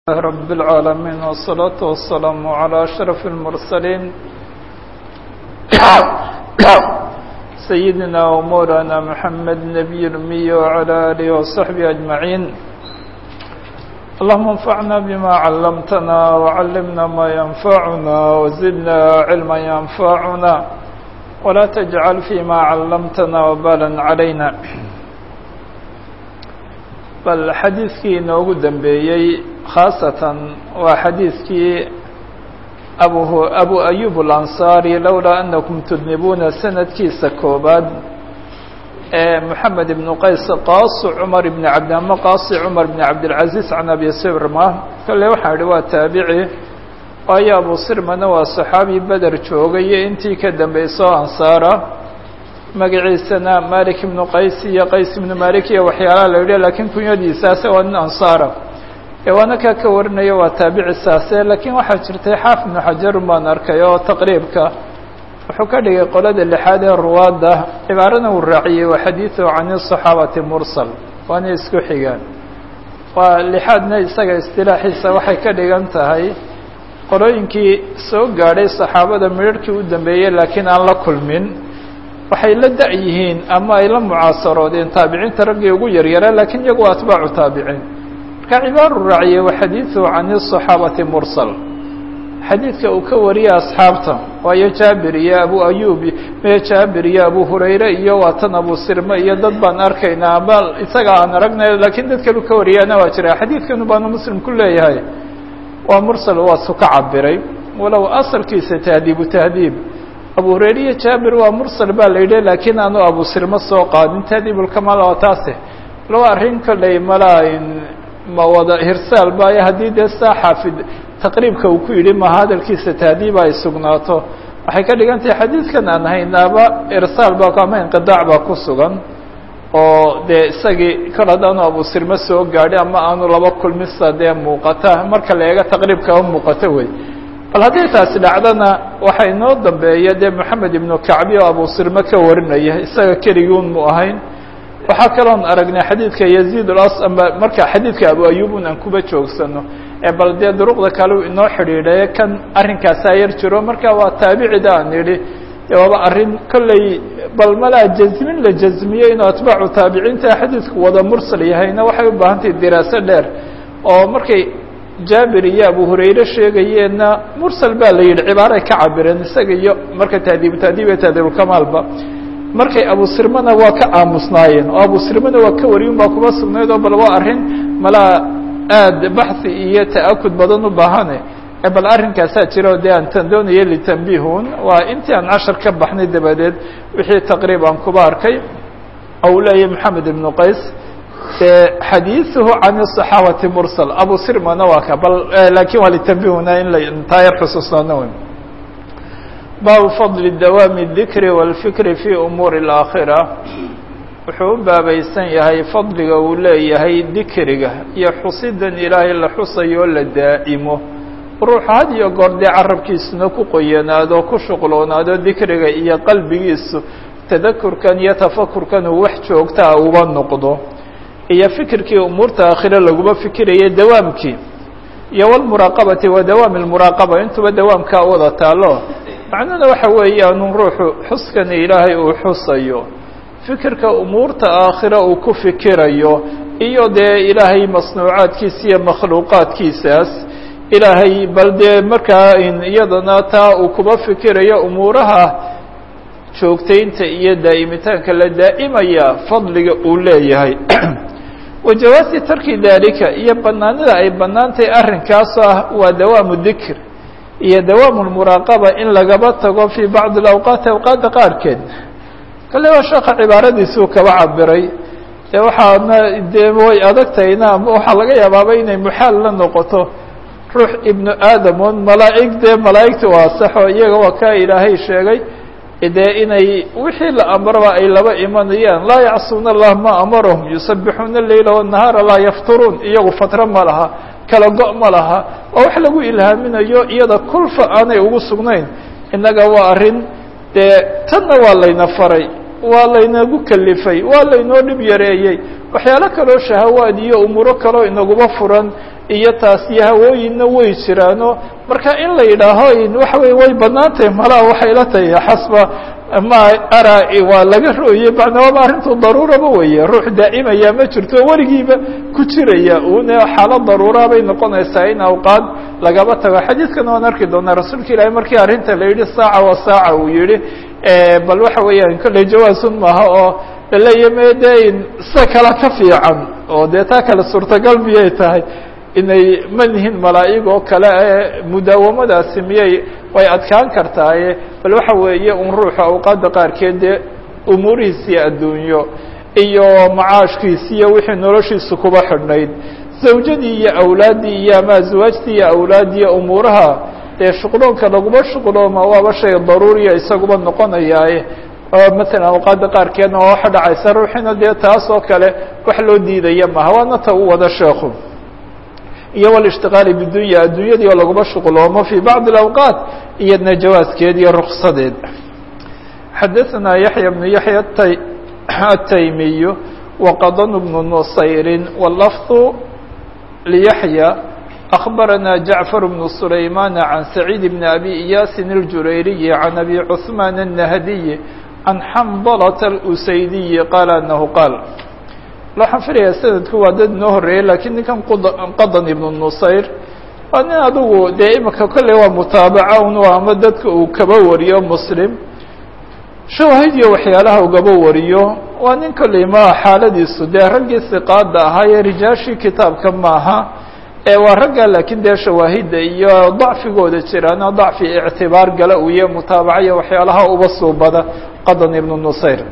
لله رب العالمين والصلاة والسلام على أشرف المرسلين سيدنا ومولانا محمد نبي الأمي وعلى آله وصحبه أجمعين اللهم انفعنا بما علمتنا وعلمنا ما ينفعنا وزدنا علما ينفعنا ولا تجعل فيما علمتنا وبالا علينا bal xadiidkii inoogu dambeeyey khaasatan waa xadiidkii abu abu ayub alansaari lowlaa anakum tudnibuuna sanadkiisa koobaad ee moxamed ibnu qays qaasi cumar ibni cabdi ama qaasi cumar ibni cabdilcaziz can abi sirma kale waxaan idhi waa taabici waayo abu sirmana waa saxaabi beder joogay iyo intii ka dambayso ansaara magaciisana malik ibnu qays iyo qays ibnu malik iyo waxyaalaha la yidhi lakiin kunyadiisaase waa nin ansaara ee waana kaa ka warinaya waa taabicisaase laakiin waxaa jirtay xaafid ibnu xajarun baan arkay oo taqriibka wuxuu ka dhigay qolada lixaad ee ruwaadda cibaarana uu raaciyey waa xadiidu can saxaabati mursal waana isku xigaan waa lixaadna isaga istilaaxiisa waxay ka dhigan tahay qolooyinkii soo gaadhay saxaabada midharhkii u dambeeyey laakiin aan la kulmin waxay la da' yihiin ama ay la mucaasaroodeen taabiciinta raggii ugu yaryara lakiin iyagu waa atbaacu taabiciin marka cibaaru raaciyey waa xadiidu can الصaxaabati mursal xadiidka uu ka wariyay asxaabta waayo jaabir iyo abu ayub mee jaabir iyo abu hurayre iyo waa tan abu sirme iyo dad baan arkaynaa ama isaga aan aragnay lakiin dad kalu ka wariyaana waa jira xadiidkanu baanu muslim ku leeyahay waa mursal waa su ka cabiray walow asalkiisa tahdiibu tahdiib abu hurayre iyo jaabir waa mursal baa la yidhi laakiin aanu abu sirma soo qaadin tahdiibulkamaal waa taase laba arrin kolley malaa ma wada hirsaal baayo haddii dee saa xaafid taqriibka uu ku yidhi maha hadalkiisa tahdiiba ay sugnaato waxay ka dhigan tahay xadiidkan aan haynaaba irsaal baa ama inqidaac baa ku sugan oo dee isagii kol haddaanu abu sirma soo gaadhi ama aanu laba kulmisa dee muuqata marka la eego taqriibka u muuqato wey bal haddii taasi dhacdana waxaa inoo dambeeya dee moxamed ibnu kacbi oo abu sirme ka warinaya isaga keliguun mu ahayn waxaa kaloon aragnay xadiidka yaziid ulas ama marka xadiidka abu ayubun aan kuba joogsano ee bal dee duruqda kale inoo xidhiidhaye kan arrinkaasaa yar jiro marka waa taabicida aan idhi waaba arrin kolley bal malaa jazmin la jazmiyo inuu atbaacu taabiciinta xadiidku wada mursal yahayna waxay u baahan tahay diraaso dheer oo markay jaabir iyo abu hurayre sheegayeenna mursal baa la yidhi cibaaray ka cabireen isaga iyo marka tahdiibu tahdiib iyo tahdiibulkamaalba markay abu sirmana waa ka aamusnaayeen oo abu sirmana waa ka wariyun baa kuma sugnayd oo bal waa arrin malaa aad baxhi iyo ta'akud badan u baahane bal arrinkaasaa jira o dee aan tan doonaya litanbihun waa intii aan cashar ka baxnay dabadeed wixii taqriib aan kuba arkay oo uu leeyahay moxamed ibnu qays xadiiثuhu can الصaxaabati mursal abu sirmana waa ka bal lakin waa litanbihuna in la taa yar xusuusnaano wey baabu fadli dawaami الdikri wاlfikri fi umuuri اlaakhira wuxuu u baabaysan yahay fadliga uu leeyahay dikriga iyo xusidan ilaahay la xusayo la daa'imo ruuxu had iyo goor dee carabkiisuna ku qoyanaado ku shuqloonaado dikriga iyo qalbigiisu tadakurkan iyo tafakurkan uu wax joogtaa uba noqdo iyo fikirkii umuurta aakhire laguma fikirayay dawaamkii iyo wlmuraaqabati wa dawaami lmuraaqaba intuba dawaamkaa wada taalo macnuhuna waxa weeyaan ruuxu xuskani ilaahay uu xusayo fikirka umuurta aakhire uu ku fikirayo iyo dee ilaahay masnuucaadkiisa iyo makhluuqaadkiisaas ilaahay bal dee markaa iyadana taa uu kuba fikirayo umuuraha joogtaynta iyo daa'imitaanka la daa'imaya fadliga uu leeyahay wajawaasi tarki dalika iyo banaanida ay banaantahay arrinkaas ah waa dawaamu dikr iyo dawaamu lmuraaqaba in lagaba tago fii bacdi alawqaati awqaadda qaarkeed kale waa sheeka cibaaradiisuu kaba cabiray dee waxaana dee way adagtahayna ama waxaa laga yaabaaba inay muxaal la noqoto ruux ibnu aadam on malaa'ig dee malaa'igta waa saxo iyaga waa kaa ilaahay sheegay dee inay wixii la amraba ay laba imanayaan laa yacsuuna allah ma amarahum yusabixuuna leyla wanahaara laa yafturuun iyagu fatro ma laha kala go' ma laha oo wax lagu ilhaaminayo iyada kulfa aanay ugu sugnayn innaga waa arrin dee tanna waa layna faray waa laynagu kalifay waa laynoo dhib yareeyey waxyaalo kaloo shahawaad iyo umuuro kaloo inaguba furan iyo taas iyo hawooyinna way jiraano marka in la yidhaaho waxa wey way badnaan tahay malaa waxay la tahay xasba ma ara waa laga rooyey macnaaba arrintu daruuraba weeye ruux daa'imaya ma jirto weligiiba ku jiraya una xaalad daruura bay noqonaysaa in awqaad lagaba tago xadiidkana waan arki doonaa rasuulka ilaahi markii arrinta la yidhi saaca wa saaca uu yihi bal waxa weeyaan kolley jawaasun maaha oo laleeya me de sida kale ka fiican oo dee taa kale suurtagal miyay tahay inay manihin malaa'ig oo kale ee mudaawamadaasi miyay way adkaan kartaaye bal waxa weeye un ruuxa awqaadda qaarkeed dee umuurihiisii adduunyo iyo macaashkiisi iyo wixii noloshiisu kuba xidhnayd zawjadii iyo awlaaddii iyo ama aswaajtii iyo awlaaddii umuuraha dee shuqloonka laguma shuqlooma waaba shay daruuriya isaguba noqonayaaye oo matalan awqaadda qaarkeedna waa waxa dhacaysa ruuxina dee taas oo kale wax loo diidaya maha waana ta u wada sheekhu iyo wاlاshtiqaali bidunya addunyadii oo laguma shuqloomo fي bacضi اأwqاat iyadna jawaaskeed iyo ruksadeed xadaثna yaحya بن yaحya الtaymiy وqadn بن نصayri wlfظ لyaحyى أخbarana jaعفر بن سlayman عan سacيid بn abi إyاsi الjurayriي عan abi cثman النahdiي عan xmdlة الأsaydiي qal أnhu qاl waxaan filayaa sanadku waa dad inoo horeeyey lakiin ninkan qadan ibnu nusayr waa nin adugu dee imika kolley waa mutaabaca un ama dadka uu kaba wariyo muslim shawaahid iyo waxyaalaha ugaba wariyo waa nin kolley ma xaaladiisu dee raggii siqaada ahaa ee rijaashii kitaabka maaha ee waa ragga laakiin dee shawaahidda iyo dacfigooda jiraana dacfi ictibaar gala uu iyo mutaabaca iyo waxyaalaha uba suubada qadan ibnu nusayr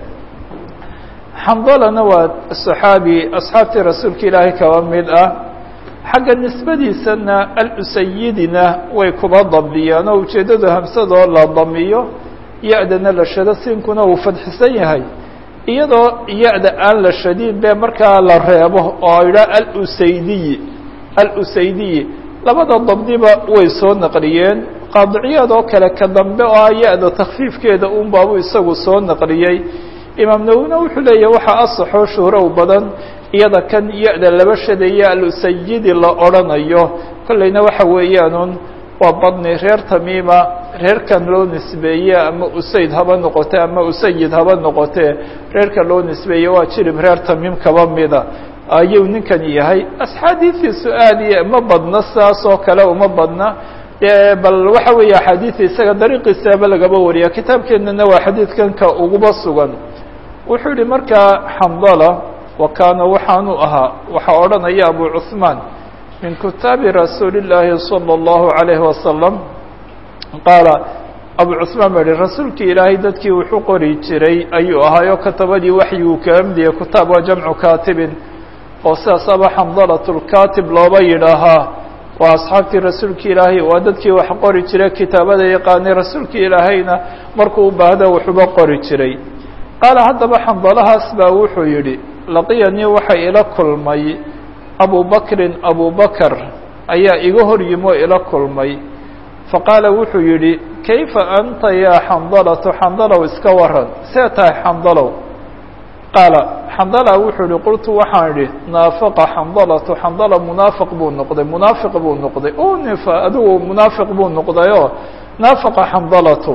xandalana waa saxaabi asxaabtii rasuulka ilaahay kaba mid ah xagga nisbadiisana alusayidina way kuba dabdiyaan oo ujeeddadu hamsadoo la damiyo ya-dana la shado siinkuna uu fadxisan yahay iyadoo ya-da aan la shadin be markaa la reebo oo idhaa alusaydiyi alusaydiyi labada dabdiba way soo naqliyeen qaadiciyaad oo kale ka dambe oo ah ya-da takfiifkeeda un baabu isagu soo naqliyey imaam nawina wuxuu leeyahy waxaa asaxoo shuhrow badan iyada kan ya-da laba shadaya alusayidi la odrhanayo kollayna waxa weeyaanun waa badni reer tamiima reerkan loo nisbeeye ama usayd haba noqote ama usayid haba noqotee reerka loo nisbeeye waa jirib reer tamiim kaba mida ayuu ninkan yahay axaadiistiisu aad iyo ma badna sidaas oo kale uma badna bal waxa weeye axaadiida isaga dariiqiisaaba lagaba wariya kitaabkeenana waa xadiidkan ka uguba sugan wuxuu yihi markaa xandala wa kaana waxaanu ahaa waxaa odhanaya abu cuثmaan min kitaabi rasuuli اllaahi salى اllahu عalayhi wasalam qaala abu cuثmaan ba yihi rasuulkii ilaahay dadkii wuxuu qori jiray ayuu ahaayo katabadii waxyiguu kaga midiya kitaab waa jamcu kaatibin oo sidaasaba xamdalat lkatib looba yidhaahaa waa asxaabtii rasuulka ilaahay waa dadkii wax qori jiray kitaabada yaqaanay rasuulka ilaahayna markuu u baahda wuxuuba qori jiray qaala haddaba xandalahaas baa wuxuu yidhi laqiyanii waxa ila kulmay abu bakrin abu bakr ayaa iga hor yimi oo ila kulmay faqaala wuxuu yidhi kayfa anta yaa xandalatu xandalow iska waran see tahay xandalow qaala xandala wuxuu yihi qultu waxaan idhi naafaqa xandalatu xandala munaafiq buu noqday munaafiq buu noqday unifa adigu munaafiq buu noqdayoo naafaqa xandalatu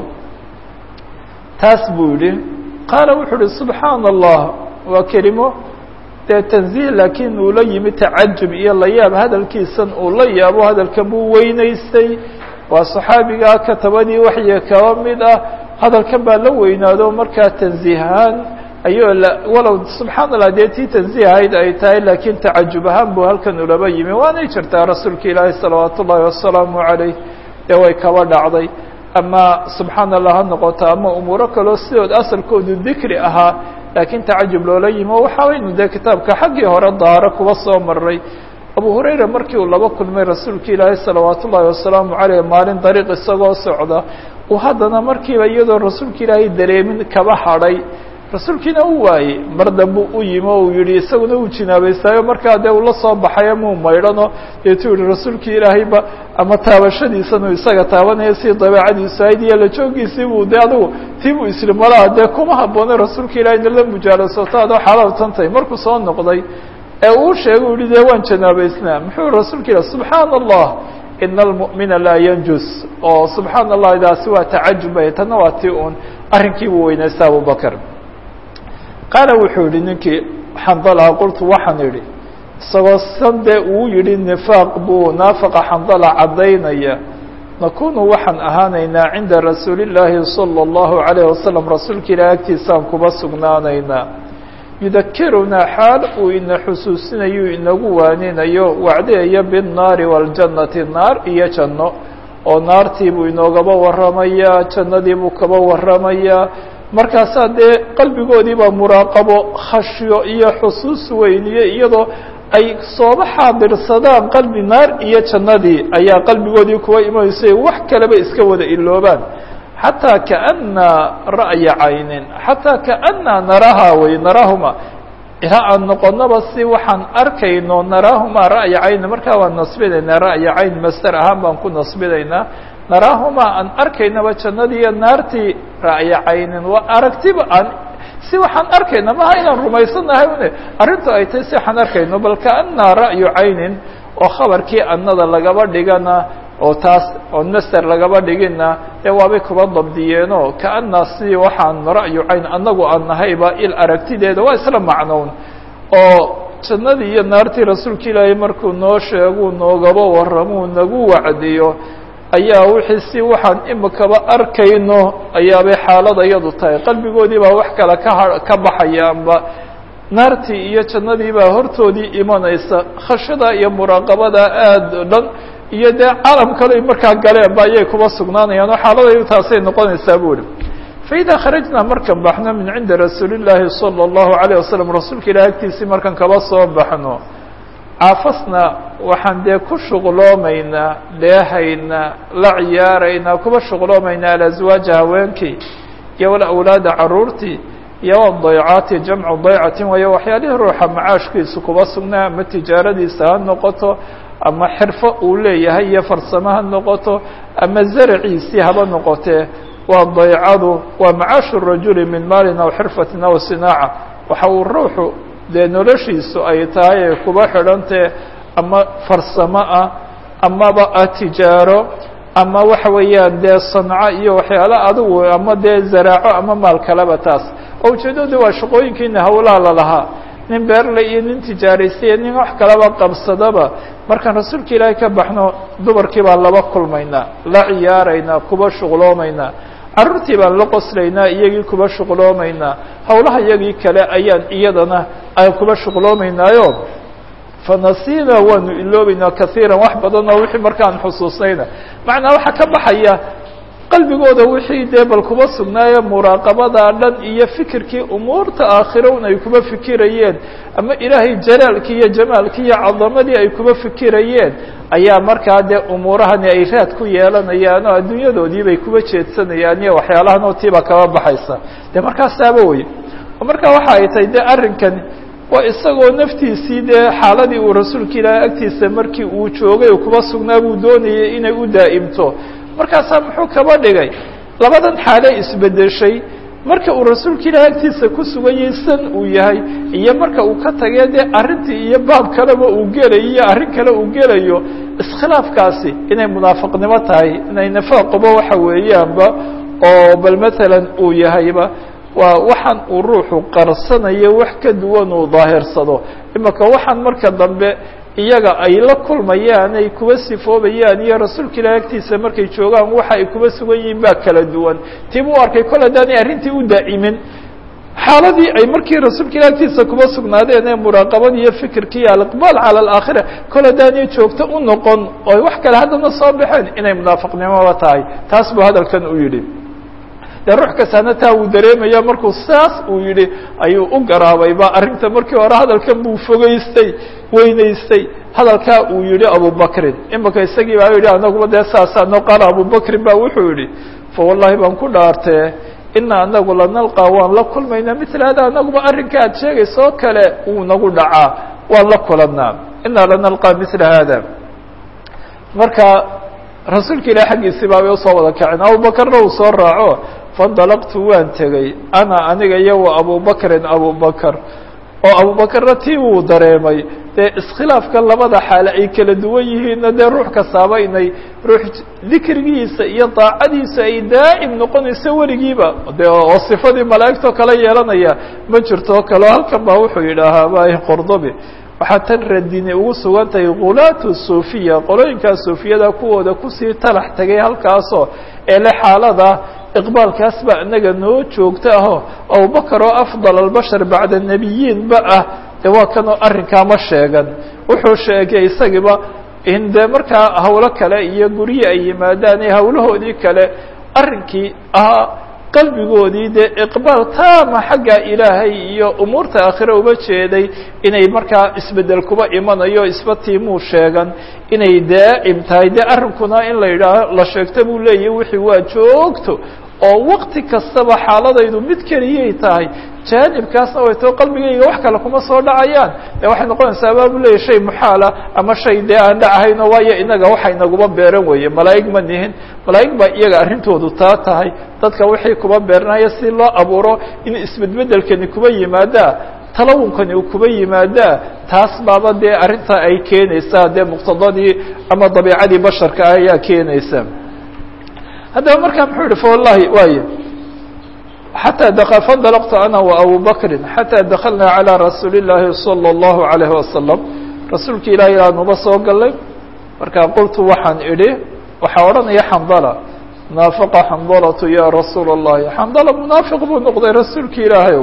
taas buu yidhi qaala wuxuu uhi subxaana allah waa kelimo dee tanziih laakiin uu la yimi tacajub iyo layaab hadalkiisan uu la yaabo hadalkan buu weynaystay waa saxaabigaa katabadii waxyi kaba mid ah hadalkan baa la weynaado markaa tanziihaan ayuu walow subxaana allah dee tii tanziih ahayd ay tahay laakiin tacajub ahaan buu halkan ulaba yimi waanay jirtaa rasuulka ilaahi salawaat ullaahi wasalaamu calayh dee way kaba dhacday ama subxaana allah ha noqoto ama umuuro kaloo sidood asalkoodu dikri ahaa laakiin tacajub loola yimi o waxaaynu dee kitaabka xaggii hore daaro kuba soo maray abu hurayra markii uu laba kulmay rasuulka ilaahi salawaat ullaahi wasalaamu caleyh maalin dariiq isagoo socda uu haddana markiiba iyadoo rasuulka ilaahay dareemin kaba hadhay rasuulkiina u waayey mar dambe u yimi o uu yihi isaguna uu jinaabaystaayo markaa dee ula soo baxayo muu maydhano deetuu yihi rasuulkii ilaahayba ama taabashadiisanu isaga taabanaya si dabeecadiisu ahayd iyo la joogiisii buu de adigu tii buu isri malaha dee kuma habboonay rasuulka ilahayna la mujaalasoto adoo xalaal tantay markuu soo noqday ee uu sheegay u yihi dee waan janaabaysnaa muxuu rasuulka ilah subxaana allah ina almu'mina laa yanjus oo subxaana allah daasi waa tacajubay tanna waa ti un arrinkiibuu weynaysta abubakr qaala wuxuu yihi ninkii xandalaha qultu waxaan idhi isagoo sande uu yihi nifaaq buu naafaqa xandala caddaynaya nakunu waxaan ahaanaynaa cinda rasuuli llaahi salى اllahu عalayه wasalam rasuulka ilaah agtiisaan kuba sugnaanaynaa yudakirunaa xaal uu ina xusuusinayo inagu waaninayo wacdeeya biالnaari wاljannati naar iyo janno oo naartii buu inoogaba waramayaa jannadii buu kaba waramayaa markaasaa dee qalbigoodii baa muraaqabo khashyo iyo xusuus weyniye iyadoo ay sooba xaadirsadaan qalbi naar iyo jannadii ayaa qalbigoodii kuwa imanaysa wax kaleba iska wada iloobaan xataa kaana ra'ya caynin xataa kaana naraha wey narahuma ilaa aan noqonaba si waxaan arkayno naraahuma ra'ya caynin markaa waan nasbinaynaa ra'ya cayn master ahaan baan ku nasbinaynaa naraahuma aan arkaynaba jannadii iyo naartii ra'ya caynin waa aragtiba aan si waxaan arkayna maha inaan rumaysanahay une arrintu ay tahay si waxaan arkayno bal kaana ra'yu caynin oo khabarkii annada lagaba dhigana oo taas oo naster lagaba dhigina ee waabay kuba dabdiyeeno kaana si waxaan ra'yu cayn annagu aan nahayba il aragtideeda waa isla macnown oo jannadii iyo naartii rasuulka ilaahay markuu noo sheeguu noogaba warramuu nagu wacdiyo ayaa wixii si waxaan imikaba arkayno ayaabay xaalada iyadu tahay qalbigoodii baa wax kale ka ha ka baxaya amba naartii iyo jannadii baa hortoodii imanaysa khashada iyo muraaqabada aada o dhan iyo dee caalam kale markaa galeen ba ayay kuba sugnaanayaan oo xaaladaydu taasay noqonaysaa bu ihi faida kharajnaa markan baxno min cindi rasuuli llaahi salى اllahu alayه wasalam rasuulka ilahi agtiisii markan kaba soo baxno caafasna waxaan dee ku shuqloomaynaa dheehaynaa la ciyaaraynaa kuba shuqloomaynaa alaswaaja haweenkii iyo walawlaada caruurtii iyo wadaycaati jamcu daycatin waayo waxyaalihii ruuxa macaashkiisu kuba sugnaa ama tijaaradiisa ha noqoto ama xirfo uu leeyahay iyo farsamo ha noqoto ama zaraciisii haba noqotee waa daycadu waa macaashu rajuli min maalin aw xirfatin aw sinaaca waxa uu ruuxu dee noloshiisu ay tahay ay kuba xidhantee ama farsamo ah amaba ah tijaaro ama waxa weeyaan dee sanco iyo waxyaala adigu ama dee zaraaco ama maal kaleba taas oo ujeeddadu waa shaqooyinkiina hawlaha lalahaa nin beerle iyo nin tijaaraysiya nin wax kalaba qabsadaba markaan rasuulka ilaahay ka baxno dumarkii baan laba kulmaynaa la ciyaaraynaa kuba shuqloomaynaa carruurtii baan la qoslaynaa iyagii kuba shuqloomaynaa hawlaha iyagii kale ayaan iyadana aan kuba shuqloomaynaayo fanasiina waanu iloobeynaa kaiiran wax badan oo wixii markaan xusuusnayna macnaa waxaa ka baxaya qalbigooda wixii dee bal kuba sugnaaye muraaqabada dhan iyo fikirkii umuurta aakhiro un ay kuba fikirayeen ama ilaahay jalaalkii iyo jamaalkii iyo cadamadii ay kuba fikirayeen ayaa markaa dee umuurahani ay raad ku yeelanayaan oo adduunyadoodii bay kuba jeedsanayaan iyo waxyaalahan oo tiiba kaba baxaysa dee markaasaaba wey oo markaa waxa ay tahay de arrinkan waa isagoo naftiisii dee xaaladii uu rasuulka ilaahay agtiisa markii uu joogay oo kuba sugnaa buu doonayay inay u daa'imto markaasaa muxuu kaba dhigay labadan xaale isbedeshay marka uu rasuulka ilaahay agtiisa ku sugan yahay san uu yahay iyo marka uu ka tagay dee arrintii iyo baab kaleba uu gelayo iyo arrin kale uu gelayo iskhilaafkaasi inay munaafiqnimo tahay inay nifaaquba waxa weeyaanba oo bal matalan uu yahayba waa waxaan uu ruuxu qarsanayo wax ka duwan uu daahirsado imaka waxaan marka dambe iyaga ay la kulmayaan ay kuba sifoobayaan iyo rasuulka ilahi agtiisa markay joogaan waxa ay kuba sugan yihiin baa kala duwan tiib u arkay kol haddaanay arrintii u daa'imin xaaladii ay markii rasuulka ilahi agtiisa kuba sugnaadeen ee muraaqabada iyo fikirka iyo aliqbaal cala alaakhira kol haddaanay joogto u noqon oo wax kale haddana soo baxeen inay munaafiqnimoba tahay taas buu hadalkan u yidhi dee ruux kastaana taa uu dareemaya markuu saas uu yidhi ayuu u garaabayba arrinta markii hore hadalkan buu fogeystay weynaystay hadalkaa uu yihi abubakrin imika isagii baa yidhi anaguba dee saasaa noo qaala abubakrin ba wuxuu yihi fa wallahi baan ku dhaartee ina anagu lanalqaa waan la kulmaynaa mila hada anaguba arrinka aad sheegaysa oo kale wuu nagu dhacaa waan la kulanaa ina lanalqaa mila hada marka rasuulka ilah xaggiisii baabay usoo wada kaceen abubakarna uu soo raaco faindalaqtu waan tegey ana aniga iyo wa abubakrin abubakr oo abubakarna tii wuu dareemay dee iskhilaafka labada xaale ay kala duwan yihiinna dee ruux kastaaba inay ruux dikrigiisa iyo daacadiisa ay daa'im noqonayso weligiiba de oo sifadii malaa'igtoo kale yeelanaya ma jirto o kale halkan baa wuxuu yidhaahaa bay qordobi waxaa tan radini ugu sugan tahay khulaatu suufiya qolooyinkaa suufiyada kuwooda kusii talax tegay halkaasoo eele xaalada iqbaalkaas baa inaga noo joogta aho abubakar oo afdal albashar bacda nebiyiinba ah de waa kanoo arrinkaa ma sheegan wuxuu sheegay isagiiba in dee markaa hawlo kale iyo guryi ay yimaadaan iyo hawlahoodii kale arrinkii ahaa qalbigoodii dee iqbaal taama xagga ilaahay iyo umuurta aakhire uba jeeday inay markaa isbedel kuba imanayo isba tiimuu sheegan inay daa'im tahay dee arrinkuna in la yidhaaho la sheegta buu leeyahy wixii waa joogto oo wakti kastaba xaaladaydu mid keliyay tahay jaanibkaasna way tao qalbigayga wax kale kuma soo dhacayaan de waxay noqonaysaa abaabu leeyahy shay muxaala ama shay dee aan dhacahayno waayo inaga waxa inaguba beeran weeye malaa'ig ma nihin malaa'ig baa iyaga arrintoodu taa tahay dadka wixii kuba beeranaya si loo abuuro in isbedbedelkani kuba yimaadaa talawunkani uu kuba yimaadaa taas baaba dee arrinta ay keenaysaa dee muqtadadii ama dabiicadii basharka ah ayaa keenaysa haddaba markaa muxuu yihi fawallahi waay xatى fandalqtu ana وabu bakri xatىa daklna عalى rasuuli الlahi salى الlahu عalayه wasalam rasuulka ilahi aanuba soo galay markaa qultu waxaan idhi waxaa odhanaya xandala naafaqa xandalatu ya rasuul الlahi xandala munaafiq buu noqday rasuulka ilaahay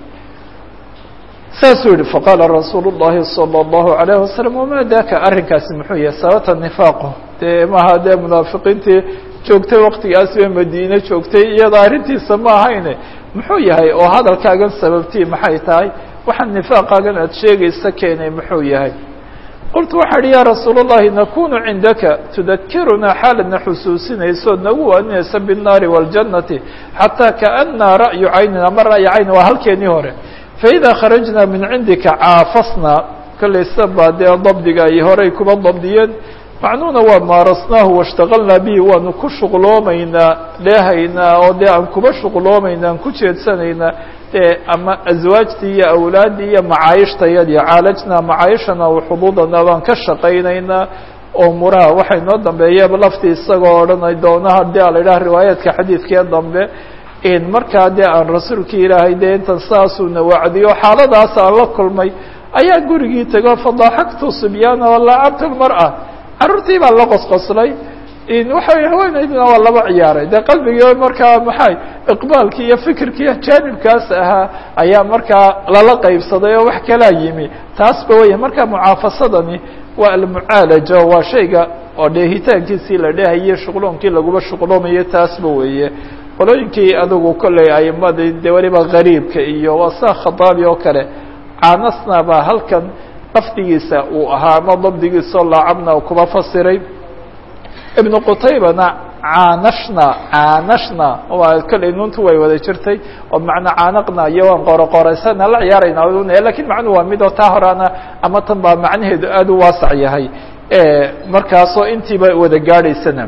saasuu yihi faqaala rasuul الlahi salى الlahu عalayه wasalam wama daka arrinkaasi muxuu yahay sababta nifaaqo dee maha dee munaafiqiintii joogtay waktigaas ee madiine joogtay iyada arrintiisa ma ahayne muxuu yahay oo hadalkaagan sababtii maxay tahay waxaa nifaaqaagan aada sheegaysa keenay muxuu yahay qultu waxaa idhi ya rasuul الlahi nakunu cindaka tudakirunaa xaaladna xusuusinayso nagu waaninaysa biالnaari wاljannati xataa kaأna ra'yu caynin ama ra'yi cayni waa halkeenii hore faإida kharajna min cindika caafasna kolaysa baa dee dabdiga ay horey kuba dabdiyeen macnuuna waa maarasnaahu washtaqalnaa bihi waanu ku shuqloomaynaa dheehaynaa oo dee aan kuba shuqloomaynaa aan ku jeedsanaynaa dee ama aswaajtii iyo awlaaddii iyo macaayishtayadii caalajnaa macaayishana waxuduudana baan ka shaqaynaynaa oo muraha waxay noo dambeeyaba laftii isagoo odhanay doona haddii a la idhaha riwaayaadka xadiidkee dambe in markaa dee aan rasuulkii ilaahay dee intan saasuuna wacdiyo xaaladaas aan la kulmay ayaa gurigii tego fadaaxaktu sibyaana walaacabtu lmar'a carruurtii baa la qosqoslay waxa haweenaydina waa laba ciyaaray dee qalbigii markaa maxay iqbaalkii iyo fikirkii jaanibkaas ahaa ayaa markaa lala qaybsaday oo wax kalaa yimi taasba weya marka mucaafasadani waa almucaalaja waa shayga oo dheehitaankiisii la dheehaye shuqloonkii laguba shuqloomayo taasba weeye qolooyinkii adigu kolley aimadii dee weliba gariibka iyo waa saa khataabi oo kale caanasna baa halkan lafdigiisa uu ahaa ama dabdigiisao laacabna kuba fasiray ibnu qutaybana caanashna caanashna waa kolley nuuntu way wada jirtay oo macnaa caanaqna iyo waan qoroqoraysana la ciyaarayna lakin macnuhu waa mid oo taa horaana ama tan baa macnaheedu aad u waasac yahay markaasoo intiiba wada gaadhaysana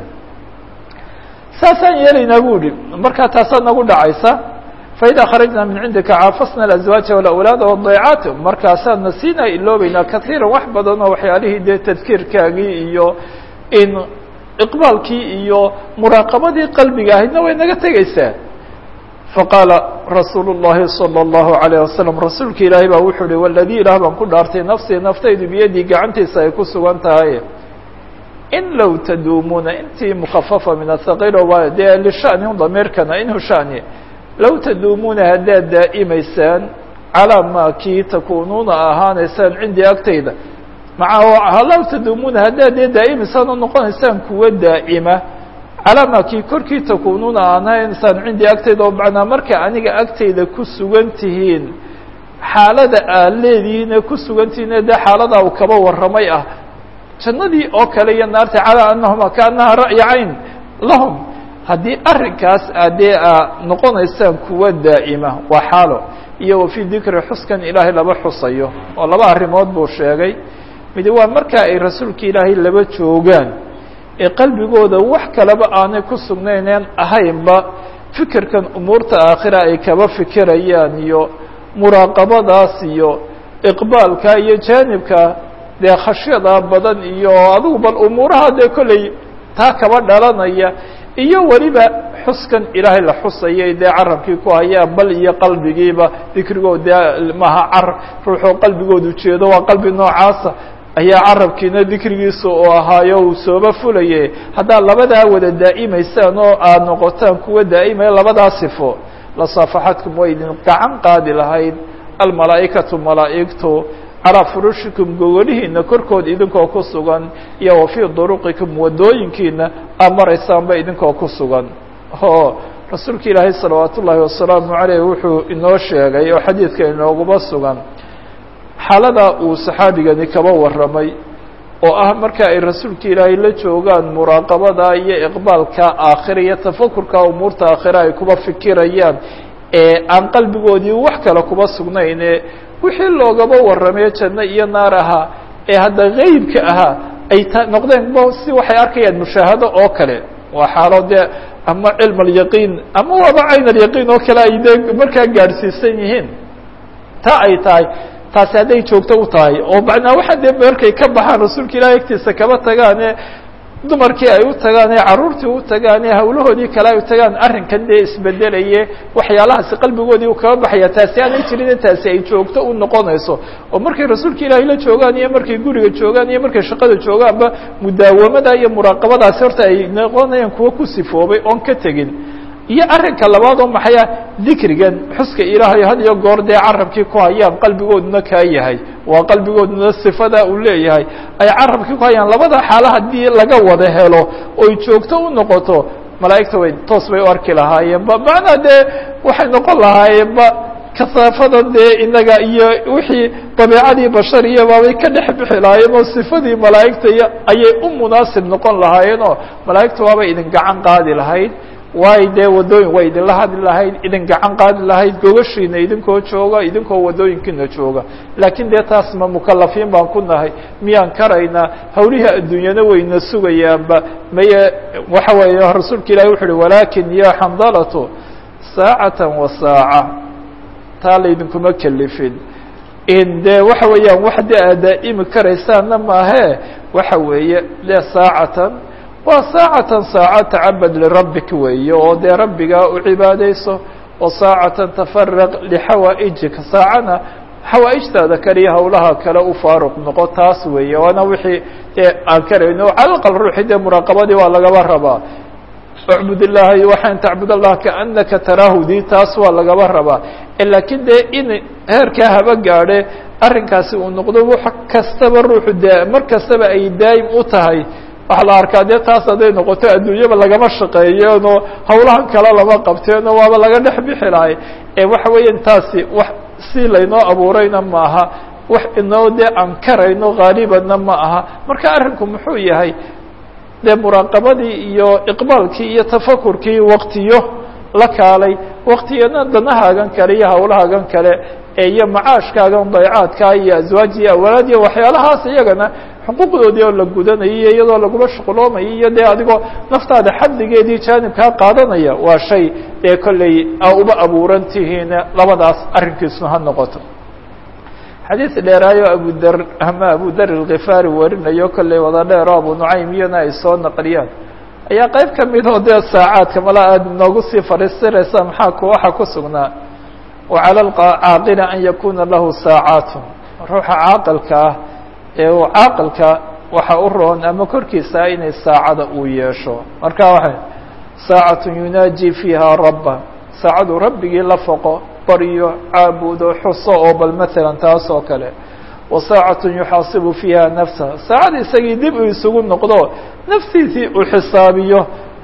saasaan yeelaynaa bu ihi markaa taasaa nagu dhacaysa faida kharajna min cindika caafasna aazwaaja walawlaad wadaecaat markaasaan na siinaa iloobeynaa kaiira wax badan oo waxyaalihii dee tadkiirkaagii iyo in iqbaalkii iyo muraaqabadii qalbiga ahaydna way naga tegeysaa faqaala rasuulu الlahi salى الlahu عalيه wasalam rasuulka ilaahay baa wuxuu uhi waladii ilaah baan ku dhaartay nafsii naftaydu biyadii gacantiisa ay ku sugan tahay in low taduumuuna intii mukafafa min ahaqiil waa dee lishani damiirkana inhu shani low taduumuuna haddaad daa'imaysaan calaa maa kii takuunuuna ahaanaysaan cindii agtayda maca low taduumuuna haddaad dee daa'imaysaan oo noqonaysaan kuwa daa'ima calaa maa kii korkii takuunuuna ahaanaysaan cindii agtayda oo macnaa marka aniga agtayda ku sugan tihiin xaalada aad leedihiine ku sugan tihiine dee xaaladaa uu kaba warramay ah jannadii oo kale iyo naarta calaa anahuma kaanaha ra'yi cayn lahum haddii arrinkaas adee a noqonaysaan kuwa daa'ima waa xaalo iyo wa fii dikri xuskan ilaahay laba xusayo oo laba arrimood buu sheegay mid waa markaa ay rasuulka ilaahay laba joogaan ee qalbigooda wax kaleba aanay ku sugnayneen ahaynba fikirkan umuurta aakhira ay kaba fikirayaan iyo muraaqabadaas iyo iqbaalka iyo jaanibka dee khashyada badan iyo adigu bal umuuraha dee kolley taa kaba dhalanaya iyo weliba xuskan ilaahay la xusayay dee carabkii ku hayaan bal iyo qalbigiiba dikrigood dee maha car ruuxoo qalbigoodu jeedo waa qalbi noocaasa ayaa carabkiina dikrigiisa oo ahaayo uu sooba fulaye haddaad labadaa wada daa'imaysaan oo aad noqotaan kuwa daa'imaya labadaa sifo lasaafaxadkum way idin gacan qaadi lahayd almalaa'ikatu malaa'igtu calaa furushikum gogolihiina korkood idinkoo ku sugan iyo wa fii duruqikum wadooyinkiina aad maraysaanba idinkoo ku sugan o rasuulka ilaahay salawaat ullaahi wasalaamu caleyh wuxuu inoo sheegay oo xadiidka inooguma sugan xaalada uu saxaabigani kaba warramay oo ah marka ay rasuulka ilaahay la joogaan muraaqabada iyo iqbaalka aakhira iyo tafakurka umuurta aakhira ay kuba fikirayaan ee aan qalbigoodii wax kale kuba sugnayne wixii loogaba warramay janno iyo naar ahaa ee hadda geybka ahaa ay ta noqdeen b si waxay arkayaan mushaahado oo kale waa xaalo dee ama cilm alyaqiin ama waaba cayn alyaqiin oo kale ay dee markaa gaadhsiisan yihiin ta ay tahay taasi hadday joogto u tahay oo macnaa waxa dee markay ka baxaan rasuulka ilahi agtiisa kaba tagaane dumarkii ay u tagaan ee carruurtii u tagaan ee hawlahoodii kale ay u tagaan arrinkan dee isbedelaye waxyaalahaasi qalbigoodii u kaba baxaya taasi aanay jirin taasi ay joogto u noqonayso oo markay rasuulka ilaahay la joogaan iyo markay guriga joogaan iyo markay shaqada joogaanba mudaawamada iyo muraaqabadaasi horta ay noqonayaan kuwa ku sifoobay oon ka tegin iyo arrinka labaad oo maxay ah dikrigan xuska ilaahay had iyo goor dee carabkii ku hayaan qalbigooduna kaa yahay waa qalbigooduna sifada uu leeyahay ay carabkii ku hayaan labada xaalo haddii laga wada helo oy joogto u noqoto malaa'igta way toos bay u arki lahaayeenba macnaa dee waxay noqon lahaayeenba kasaafada dee inaga iyo wixii dabiicadii bashariya baabay ka dhex bixi lahaayeen oo sifadii malaa'igta iyo ayay u munaasib noqon lahaayeen oo malaa'igta waabay idin gacan qaadi lahayd waay dee wadooyin way idinla hadli lahayd idin gacan qaadi lahayd gogashiina idinkoo jooga idinkoo wadooyinkiina jooga laakiin dee taas ma mukalafiin baan ku nahay miyaan karaynaa hawlihii adduunyana wayna sugayaanba maye waxa weeye rasuulka ilahi wuxu uhi walakin ya xandalatu saacata wa saaca taa laydinkuma kelifin in dee waxa weeyaan wax dee aad daa'imi karaysaanna maahe waxa weeye de saacatan waa saacatan saaca tacabad lirabbik weeye oo dee rabbigaa u cibaadayso wa saacatan tafaraq lixawaa'ijika saacana xawaaijtaada kaliya hawlaha kale u faaruq noqo taas weeye waana wixii dee aan karayno cala aqal ruuxi dee muraaqabadii waa lagaba rabaa ucbud illaha waxaan tacbud allah kaanaka taraahu dii taas waa lagaba rabaa laakiin dee in heerkaa haba gaadhe arrinkaasi uu noqdo wax kastaba ruuxu de mar kastaba ay daa'im u tahay waxaa la arkaa dee taas hadday noqoto adduunyaba lagama shaqeeyeenoo hawlahan kale lama qabteenoo waaba laga dhex bixi lahay ee waxa weeyaan taasi wax si laynoo abuurayna ma aha wax inoo dee aan karayno haalibanna ma aha marka arrinku muxuu yahay dee muraaqabadii iyo iqbaalkii iyo tafakurkii waktiyo la kaalay waktiyana danahaagan kale iyo hawlahaagan kale iyo macaashkaagan daycaadka iyo aswaaj iyo awlaad iyo waxyaalahaas iyagana xuquuqdoodii oo la gudanayo iyadoo lagula shuquloomayo iyo dee adigoo naftaada xadligeedii jaanibkaa qaadanaya waa shay dee kolley a uba abuuran tihiin labadaas arrinkiisuna ha noqoto xadiid dheeraayo abudar ama abu dar alkhifaari warinayo kolley wada dheero abu nucaym iyana ay soo naqliyaan ayaa qayb ka mid oo dee saacaadka mala aada noogu sii fariistiraysa maxaa ku waxa ku sugnaa wacala alcaaqili an yakuna lahu saacaatun ruuxa caaqilka ah ee uu caaqilka waxa u roon ama korkiisa inay saacada uu yeesho marka waxay saacatun yunaaji fiiha rabba saacadu rabbigii la foqo baryo caabudo xuso oo bal maalan taas oo kale wa saacatun yuxaasibu fiiha nafsa saacad isagii dib uu isugu noqdo naftiisii uu xisaabiyo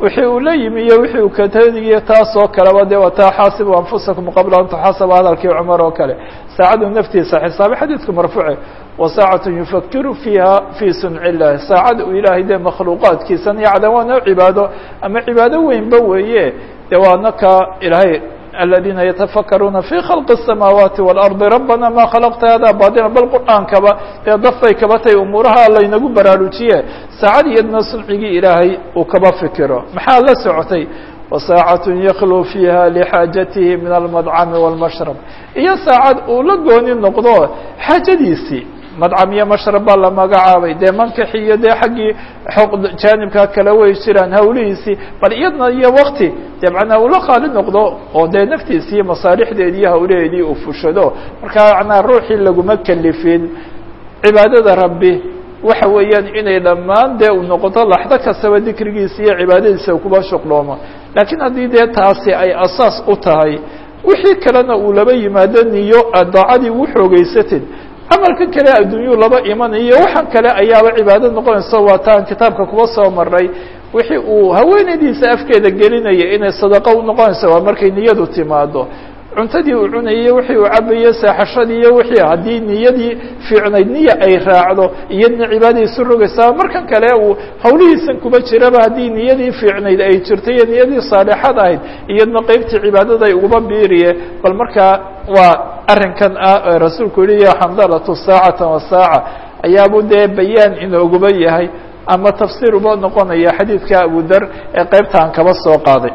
wixii uu la yimi iyo wixii uu katadigiyo taasoo kaleba dee wataa xaasibu anfusakum qabla an tuxaasaba hadalkii cumar oo kale saacadu naftiisa xisaabay xadiidku marfuuce wasaacatu yufakiru fiiha fii sunci illahi saacada uu ilaahay dee makhluuqaadkiisan yacdan waa noo cibaado ama cibaado weynba weeye dee waana ka ilaahay الذينa يتفkرuuna في خلق السماaواaتi والأرض ربنا mا khلقta hada baطلا bal qرآaankaba dee dafbay kaba tay umuuraha laynagu baraarujiye saacad iyadna suncigii ilaahay uu kaba fikiro maxaa la socotay وساaعة يkلو فيha لxاaجaته min المطcم والمشhرب iyo saacad uu la gooni noqdo xaajadiisii madcam iyo mashrab baa la magacaabay dee mankaxi iyo dee xaggii jaanibkaa kale way jiraan hawlihiisii bal iyadna iyo wakti dee macnaa ula qaali noqdo oo dee naftiisi iyo masaalixdeedi iyo hawlaheedii uu fushado markaa macnaa ruuxii laguma kelifin cibaadada rabbi waxa weeyaan inay dhammaan dee uu noqoto laxdo kastaba dikrigiisa iyo cibaadadiisa kuba shuqloomo laakiin haddii dee taasi ay asaas u tahay wixii kalena uu laba yimaado niyo daacadii u xoogeysatid camalkan kale adduunyuu laba imanayo waxaan kale ayaaba cibaado noqonaysa waa taan kitaabka kuba soo maray wixii uu haweenaydiisa afkeeda gelinaya inay sadaqo u noqonaysa waa markay niyadu timaado cuntadii uu cunayey wixii uu cabaye seexashadii iyo wixii haddii niyadii fiicnayd niya ay raacdo iyadna cibaadai isu rogaysaa markan kale uu hawlihiisan kuba jiraba haddii niyadii fiicnayd ay jirto iyo niyadii saalixad ahayd iyadna qeybtii cibaadada ay uguba biiriye bal markaa waa arrinkan ah rasuulku yihi ya xandalatu saacata wa saaca ayaabu dee bayaan inooguba yahay ama tafsiir uba noqonaya xadiidka abu dar ee qeybtaan kaba soo qaaday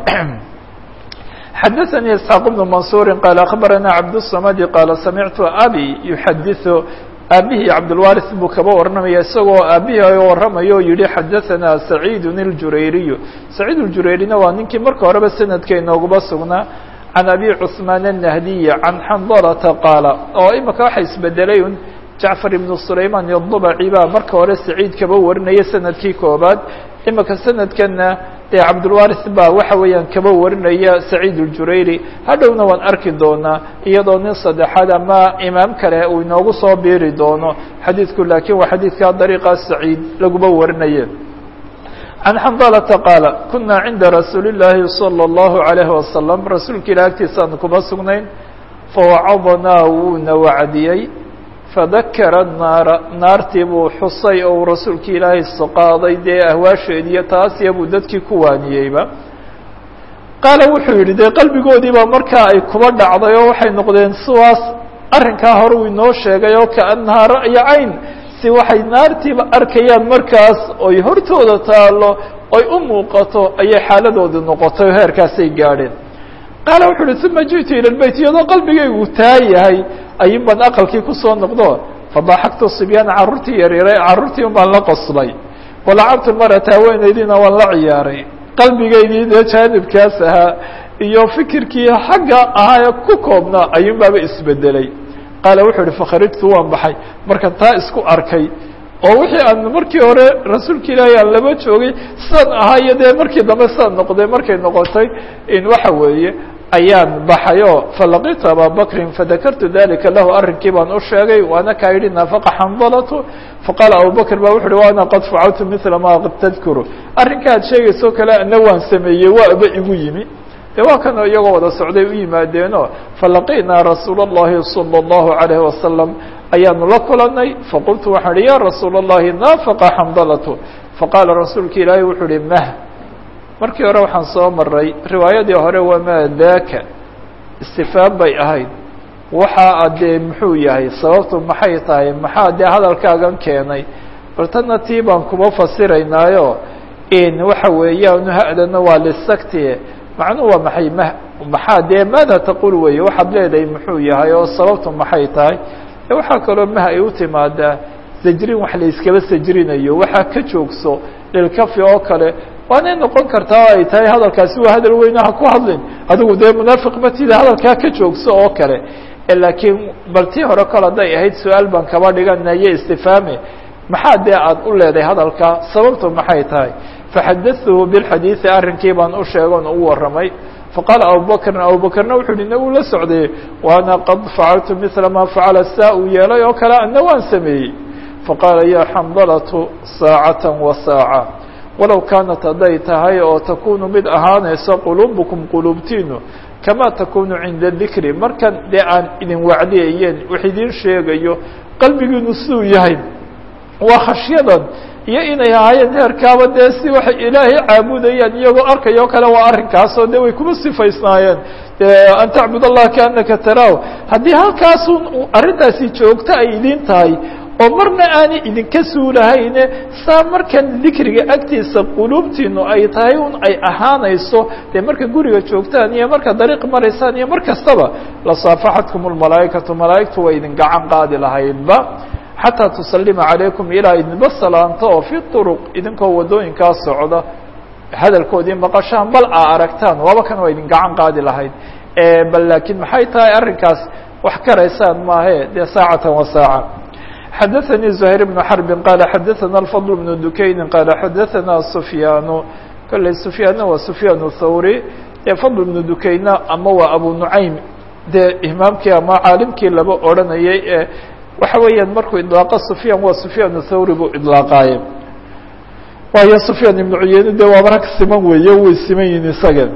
xadaثnي isxaaq بن mansuri qaal akhbarana cabdالsamadi qaala samictu abi yuxadiثu aabihii cabdاlwaris buu kaba waramaya isagoo aabihii waramayo o yihi xadaثana saciid اljurayriyu saciid اljureyrina waa ninkii marka horeba sanadka inooguba sugnaa can abi cثmaan الnahdiyi can xandalata qaala oo imika waxa isbedelay un jacfar ibnu sulayman iyodubaci baa marka hore saciid kaba warinaya sanadkii koobaad imika sanadkana dee cabdulwaris baa waxa weeyaan kaba warinaya saciid اljurayri hadhowna waan arki doonaa iyadoo nin saddexaad ama imaam kale uu inoogu soo biiri doono xadiidku laakiin waa xadiidka dariiqa saciid laguba warinaye can xandalata qaala kuna cinda rasuuli اllaahi salى اllahu عalayhi wasalam rasuulka ilah agtiisaan kuma sugnayn fawacadnaa wuuna wacdiyey fadakara naara naartii buu xusay oo uu rasuulka ilaahay soqaaday dee ahwaasheediiyo taasiya buu dadkii ku waaniyeyba qaala wuxuu yidhi dee qalbigoodiibaa markaa ay kuba dhacday oo waxay noqdeen siwaas arrinkaa hore uu inoo sheegay oo kaannahaa ra'ya cayn si waxay naartiiba arkayaan markaas oy hortooda taallo oy u muuqato ayay xaaladooda noqotay oo heerkaasay gaadheen qaala wuxu uhi uma ji'tu ila lbeyt iyadoo qalbigaygu taa yahay ayun baan aqalkii kusoo noqdo fadaxaktu sibyaana carruurtii yaryare carruurtii un baan la qoslay walacabtu marata haweenaydiina waan la ciyaaray qalbigaydii dee jaanibkaas ahaa iyo fikirkii xagga ahaa ee ku koobnaa ayuun baaba isbedelay qaala wuxuu uhi fakharijtu waan baxay markaan taa isku arkay oo wixii aan markii hore rasuulka ilaahay aan laba joogay sidaan ahaa iyo dee markii dambe sidaan noqday markay noqotay in waxa weeye ayaan baxayoo falaqitu ababakrin fadakartu dalika lahu arrinkii baan u sheegay waana kaa yidhi naafaqa xandalatu faqaala abubakr ba wuxu uhi wa ana qad facaltu mila ma tadkuru arrinka ad sheegayso kale ana waan sameeyey waaba igu yimi de waa kanoo iyagoo wada socday u yimaadeenoo falaqinaa rasuula اllahi salى اllahu عalayhi wasalam ayaanu la kulanay faqultu waxaan ihi ya rasuula اllahi naafaqa xandalatu faqaala rasuulka ilaahay wuxuu uhi mah markii hore waxaan soo maray riwaayadii hore wamaa daaka istifaam bay ahayd waxaa dee muxuu yahay sababtu maxay tahay maxaa dee hadalkaagan keenay bal tanna tii baan kuma fasiraynaayo in waxa weeyaan ha-dana waa lisakti macnuhu waa maxay m maxaa dee maada taqul weeye waxaad leedahay muxuu yahay oo sababtu maxay tahay waxaa kaloo mah ay u timaadaa sajrin wax la iskaba sajrinayo waxaa ka joogso lilkafi oo kale waanay noqon kartaa o ay tahay hadalkaasi waa hadal weyne ha ku hadlin adigu dee munaafiq matida hadalkaa ka joogso oo kale laakiin bal tii hore kale hadday ahayd su-aal baan kaba dhiganayo istifaame maxaa dee aad u leedahay hadalkaa sababtu maxay tahay faxadatuhu bilxadiidi arrinkii baan u sheegon u warramay faqaala abubakrin abubakrna wuxuu uhi na uu la socday waana qad facaltu mila ma facala saa uu yeelay oo kale ana waan sameeyey faqaala ya xandalatu saacata wa saaca walow kaanat hadday tahay oo takunu mid ahaanayso quluubukum quluubtiinu kamaa takunu cinda dikri markan dee aan idin wacdiyayeen wax idiin sheegayo qalbigiinu siduu yahay waa khashyadan iyo inay ahaayeen heerkaaba dee si waxay ilaahay caabudayaan iyagoo arkayoo kale waa arrinkaasoo de way kuma sifaysnaayeen an tacbud allah kaanaka taraahu haddii halkaasun arrintaasi joogto ay idin tahay oo marna aanay idinka suulahayne saa markan dikriga agtiisa quluubtiinu ay tahay un ay ahaanayso dee marka guriga joogtaan iyo marka dariiq maraysaan iyo mar kastaba lasaafaxatkum lmalaa'ikatu malaa'igtu way idin gacan qaadi lahaydba xataa tusalima calaykum ilaa idinba salaanto oo fi turuq idinkoo waddooyinkaa socda hadalkoodii maqashaan bal aa aragtaan waaba kan waa idin gacan qaadi lahayd bal laakiin maxay tahay arrinkaas wax karaysaan maahe dee saacatan wa saaca xadaثnي زهير بن حرب qال xadaثna الفضل بن دukayni qال xadaثna سفyاn kolley سفyاanna waa سفyاn الthawrي ee فضل بن dukayna ama waa abu نuعaym dee imaamkii ama caalimkii laba odranayay ee waxa weeyaan markuu iطlaaqo سفyاn waa سفyاn الthawrي buu iطlaaqaaye waayo سفyاn iبن cuyeyne de waaba rag siman weeye way siman yihin isaga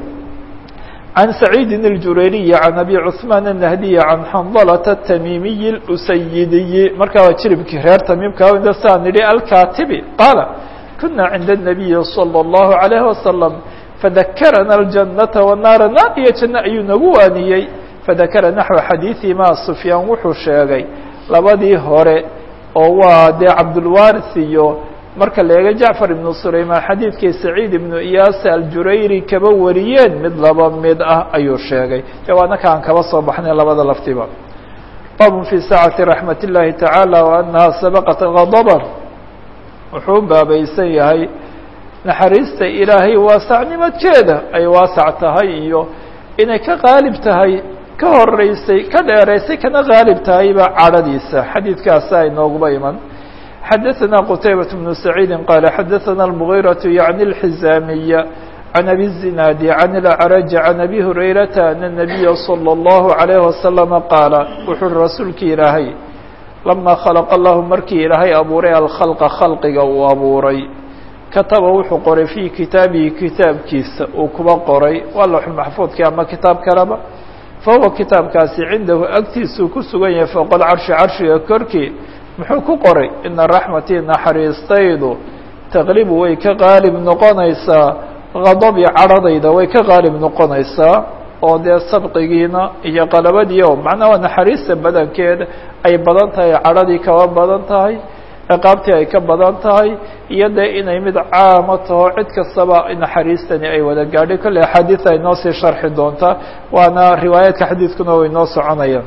عن سعيد الجurayري عن أبي cثمان النهدي عن حنظلة التميمي الأسيدي markaa waa jiribkii reer تميمka saa nihi الكاتبي قال كنا عند النبي صلى الله عليه وسلم فذكرنا الجنة والنار naar iyo جaنة ayuu nagu waaniyey فذكر نحو xadيiثi ma سفyاan wuxuu sheegay labadii hore oo waa dee cabdالوارث iyo marka la eego jacfar ibnu sulaymaan xadiidkii saciid ibnu iyaas aljurayri kaba wariyeen mid laba mid ah ayuu sheegay de waana ka aan kaba soo baxnay labada laftiba baabun fii saacati raxmat اllahi tacaala wa anaha sabaqat gadaban wuxuu u baabaysan yahay naxariista ilaahay waasacnimadkeeda ay waasac tahay iyo inay ka qaalib tahay ka horeysay ka dheeraysay kana qaalib tahayba cadhadiisa xadiidkaasa inooguba iman xadaثna qتaybaة بن سacيidi qال xadaثna المغيرة yعnي الحزاamiية عن أbي الزiناad عن الأعرج عن أbي هurayرaةa أن النبي صلى الله عليه وسلم qاaل wuxuu rasuulki ilaahay لama khلق الlah markii ilaahay abuuray alkخلqa khalqiga uu abuuray kataba wuxuu qoray fي kitaabihi kitaabkiisa uu kuba qoray waa lوxu maxfuudki ama kitaab kaleba fahuwa kitaabkaasi cindahu agtiisuu ku sugan yahay fوq اcarشhi carshiga korkii muxuu ku qoray ina raxmatii naxariistaydu taqlibu way ka qaalib noqonaysaa gadabi cadhadayda way ka qaalib noqonaysaa oo dee sabqigiina iyo qalabadii o macnaha naxariista badankeeda ay badan tahay cadhadii kaba badan tahay ciqaabtii ay ka badan tahay iyo dee inay mid caamo taho cid kastaba naxariistani ay wada gaadhay kolley axaadiis ay noo sii sharxi doontaa waana riwaayaadka xadiidkuna way noo soconayaan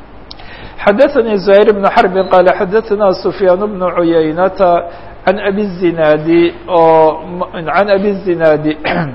xadaثnي زهير بن حرب qال xadaثna سفyاan بن عuyaynة عن أbي الزiناad عن أbي الزiناad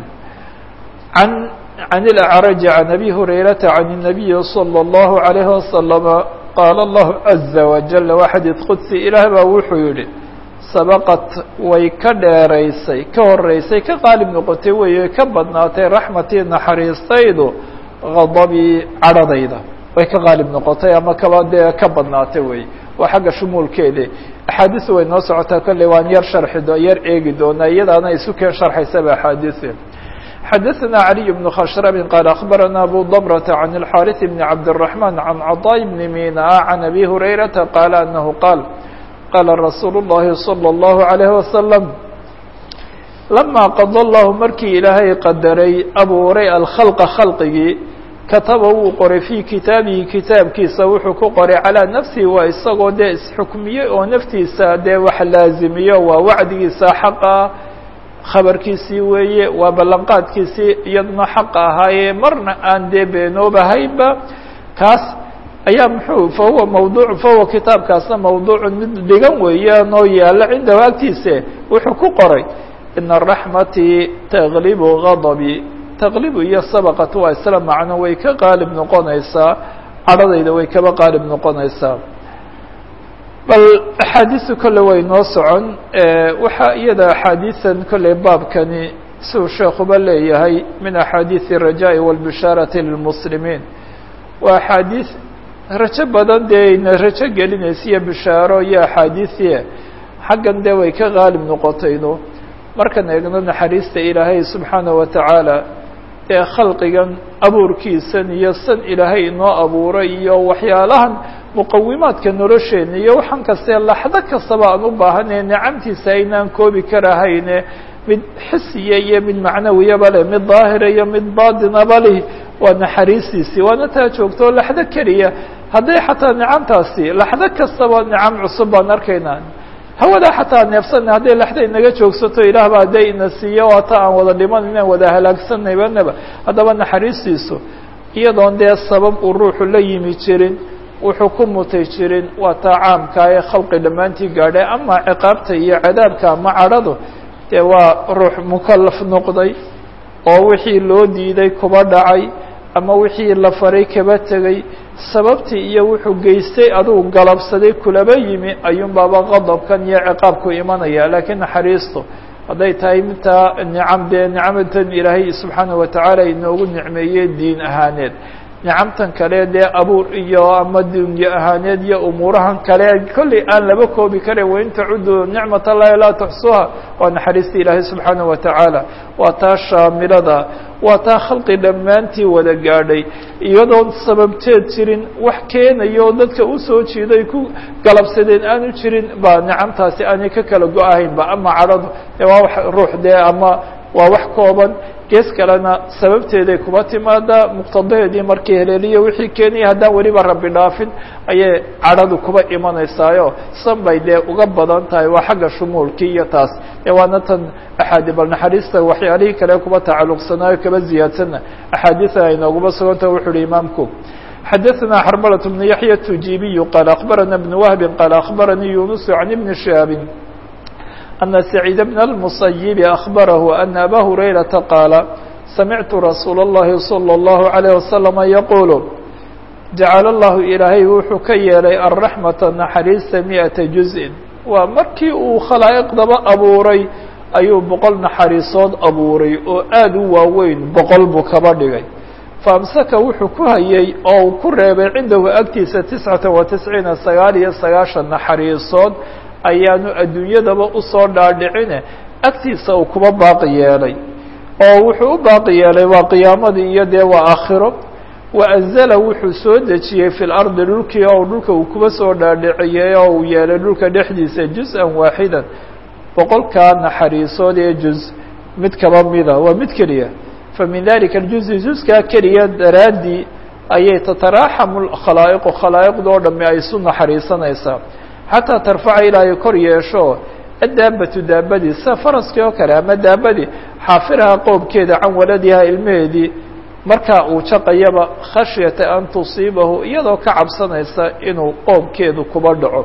عن الأعرج عن أbي هurayرaةa عن النبي صلى الله عليه وسلم qاaل الله عزa وجل waa xadيiث qudسي ilaah baa wuxuu yihi sabqت way ka dheeraysay ka horeysay ka qaalib noqotay wey ka badnaatay raxmatii naxariistaydu غadbii cadhadayda way ka qaalib noqotay ama kaba dee ka badnaatay wey waa xagga shumuulkeeda axaadiis way noo socotaa kolley waan yar sharxi do yar eegi doonaa iyadaana isu keen sharxaysaba axaadiise xadaثna عaliي بن khshrb qال أخbarana abu ضمرة عن الxاriث بن cabdالرحمن عن cطاء بن mina عن أbي هurayرaةa qال أنه qاal qاla رasuul الlahi صلى الله عليه وسلم لama qضى الlah markii ilaahay qadaray abuuray alkخلqa khalqigii kataba wuu qoray fii kitaabihi kitaabkiisa wuxuu ku qoray calىa nafsihi waa isagoo dee isxukmiyey oo naftiisa dee wax laazimiyo waa wacdigiisa xaqa khabarkiisii weeye waa ballanqaadkiisii iyaduna xaqa ahaayee marna aan dee beenoobahaynba kaas ayaa muxuu fahuwa mawduuc fahuwa kitaabkaasna mawduucun mid dhigan weeyaan oo yaalla cindahu agtiise wuxuu ku qoray ina raxmatii taglibu gadabii taqlibu iyo sabaqat waa isla macno way ka qaalib noqonaysaa cadhadayda way kaba qaalib noqonaysaa bal axaadiisu kolle way noo socon waxaa iyada axaadiisan kolley baabkani siuu sheekuba leeyahay min axaadiisi الrajaaءi wاlbishaarati lilmuslimiin waa axaadiis rajo badan dee ina rajo gelinaysa iyo bishaaro iyo axaadiisiye xaggan dee way ka qaalib noqotayno markan eegno naxariista ilaahay subxaana wa tacaala ee khalqigan abuurkiisan iyo san ilaahay inoo abuuray iyo waxyaalahan muqawimaadka nolosheena iyo waxaan kastee laxdo kastaba aan u baahanay nicamtiisa aynaan koobi karahayne mid xisiya iyo mid macnawiyaba leh mid daahira iyo mid baatinaba leh waa naxariistiisii waana taa joogto laxdo keliya hadday xataa nicamtaasi laxdo kastaba nicam cusub baan arkaynaa hawada xataa neefsana hadday laxda inaga joogsato ilaah baa dee ina siiyo waata aan wada dhiman inaan wada halaagsanaybanaba haddaba naxariistiisu iyadoon dee sabab uu ruuxu la yimi jirin wuxuu ku mutay jirin waa taa caamka ee khalqi dhammaantii gaadhay ama ciqaabta iyo cadaabka ama cadhadu dee waa ruux mukalaf noqday oo wixii loo diiday kuba dhacay ama wixii la faray kaba tegay sababtii iyo wuxuu geystay adugu galabsaday kulaba yimi ayuun baaba qadabkan iyo ciqaabku imanaya laakiin naxariistu hadday tahay midtaa nicam dee nicamatan ilaahay subxaana wa tacaala inoogu nicmeeyey diin ahaaneed nicamtan kale dee abuur iyo ama dunye ahaaneed iyo umuurahan kale kolley aan laba koobi karin wain tacudu nicmat allahi laa tuxsuha waa naxariista ilaahay subxaana wa tacaala waa taa shaamilada waa taa khalqi dhammaantii wada gaadhay iyadoon sababteed jirin wax keenayo dadka usoo jiiday ku galabsadeen aanu jirin baa nicamtaasi aanay ka kala go-ahaynba ama cadhadu dee waa wax ruux dee ama waa wax kooban gees kalena sababteeday kuba timaadaa muqtadaheedii markii heleeliyo wixii keenaya haddaan weliba rabbi dhaafin ayay cadhadu kuba imanaysaayo san bay dee uga badan tahay waa xagga shumuulkii iyo taas ee waana tan axaadi bal naxariista waxyaalihii kale kuba tacalluqsanaayo kaba ziyaadsana axaadiida ay nooguba suganta wuxu uhi imaamku xadaثna xrmlة بن yaحyى التujibiyu qaal akbarana بن wهbi qaal akbaranii yunus can ibni shihaabi أن سعيد بن المصيب أخبره أن أbا هريرةa قاaل سمعت رsuuل اللhi صلى الله عليه وسلم يقuل جaعل الله ilaahay wuxuu ka yeelay الرحمة نaxariista مئaةa جuزء waa markii uu khalaaئqdaba abuuray ayuu boqol naxariisood abuuray oo aad u waaweyn boqol buu kaba dhigay فأمسka wuxuu ku hayey oo uu ku reebay cindahu agtiisa تiسعaةa وتiسعيiنa sagaal iyo sagaaشhan naxariisood ayaanu adduunyadaba usoo dhaadhicine agtiisa uu kuba baaqi yeelay oo wuxuu u baaqi yeelay waa qiyaamadii iyo dee waa aakhiro wa anzala wuxuu soo dejiyey fi lardi dhulkii oo dhulka uu kuba soo dhaadhiciyey oo uu yeelay dhulka dhexdiisa juz-an waaxidan boqolkaa naxariisood ee juz mid kaba mida waa mid keliya fa min dalika aljuzi juskaa keliya daraaddii ayay tataraaxamu khalaa'iqu khalaa'iqdoo dhami ay isu naxariisanaysaa xataa tarfaca ilaa ay kor yeesho addaabatu daabadii sida faraskii oo kale ama daabadii xaafiraha qoobkeeda can waladiha ilmaheedii markaa uu jaqayaba khashyata an tusiibahu iyadoo ka cabsanaysa inuu qoobkeedu kuba dhaco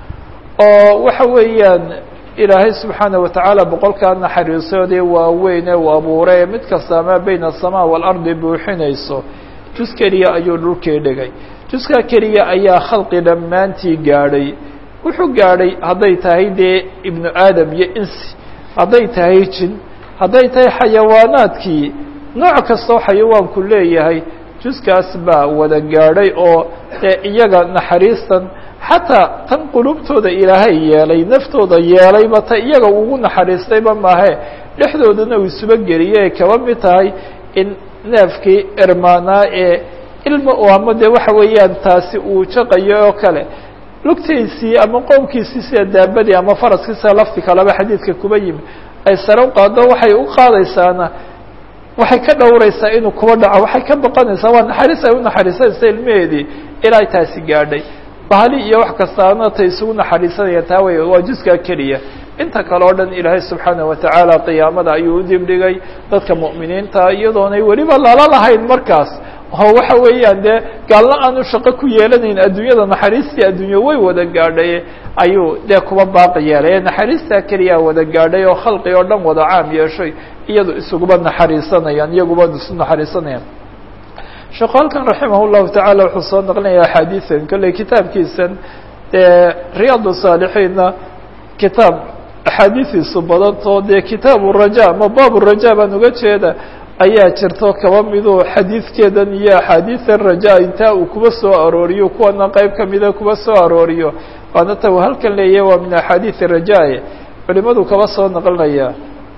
oo waxa weeyaan ilaahay subxaana wa tacaala boqolkaa naxariisoodee waaweynee uu abuuray mid kasta maa beyna asamaa waalardi buuxinayso jus keliya ayuu dhulkii dhigay juskaa keliya ayaa khalqi dhammaantii gaadhay wuxuu gaadhay hadday tahay dee ibnu aadam iyo insi hadday tahay jin hadday tahay xayawaanaadkii nooc kastoo xayawaanku leeyahay juskaas baa wada gaadhay oo dee iyaga naxariistan xataa tan qulubtooda ilaahay yeelay naftooda yeelayba ta iyaga ugu naxariistayba maahe dhexdoodana uu isuba geliyay kaba mid tahay in neefkii ermaanaa ee ilma u ama dee waxa weeyaan taasi uu jaqayo oo kale lugtiisii ama qoomkiisii sida daabadii ama faraskii sida lafti kaleba xadiidka kuba yimi ay sare u qaado waxay u qaadaysaana waxay ka dhowraysaa inuu kuba dhaco waxay ka baqanaysaa waa naxariis ay u naxariisanaysa ilmaheedii ilaa taasi gaadhay bahali iyo wax kastaana tay isugu naxariisanayaan taa wey waa juskaa keliya inta kale o dhan ilaahay subxaana wa tacaala qiyaamada ayuu u dibdhigay dadka mu'miniinta iyadoonay weliba lala lahayn markaas oo waxa weeyaan dee gaalna aanu shaqo ku yeelanayn adduunyada naxariistii adduunye way wada gaadhay ayuu dee kuba baaqi yeelay naxariistaa keliyaa wada gaadhay oo khalqi oo dhan wada caam yeeshay iyado isuguba naxariisanayaan iyaguba isu naxariisanayaan sheekhu halkan raximah llahu tacaala wuxuu soo naqlinaya axaadiisan kolley kitaabkiisan dee riyaad saalixiinna kitaab axaadiidiisu badantoo dee kitaabu raja ama baabu raja baan uga jeeda ayaa jirto kaba miduu xadiidkeedan iyo axaadiidan raja intaa uu kuba soo arooriyo kuwana qeyb kamida kuba soo arooriyo waana ta uu halkan leeyahay waa min axaadiidi rajae culimadu kaba soo naqlinaya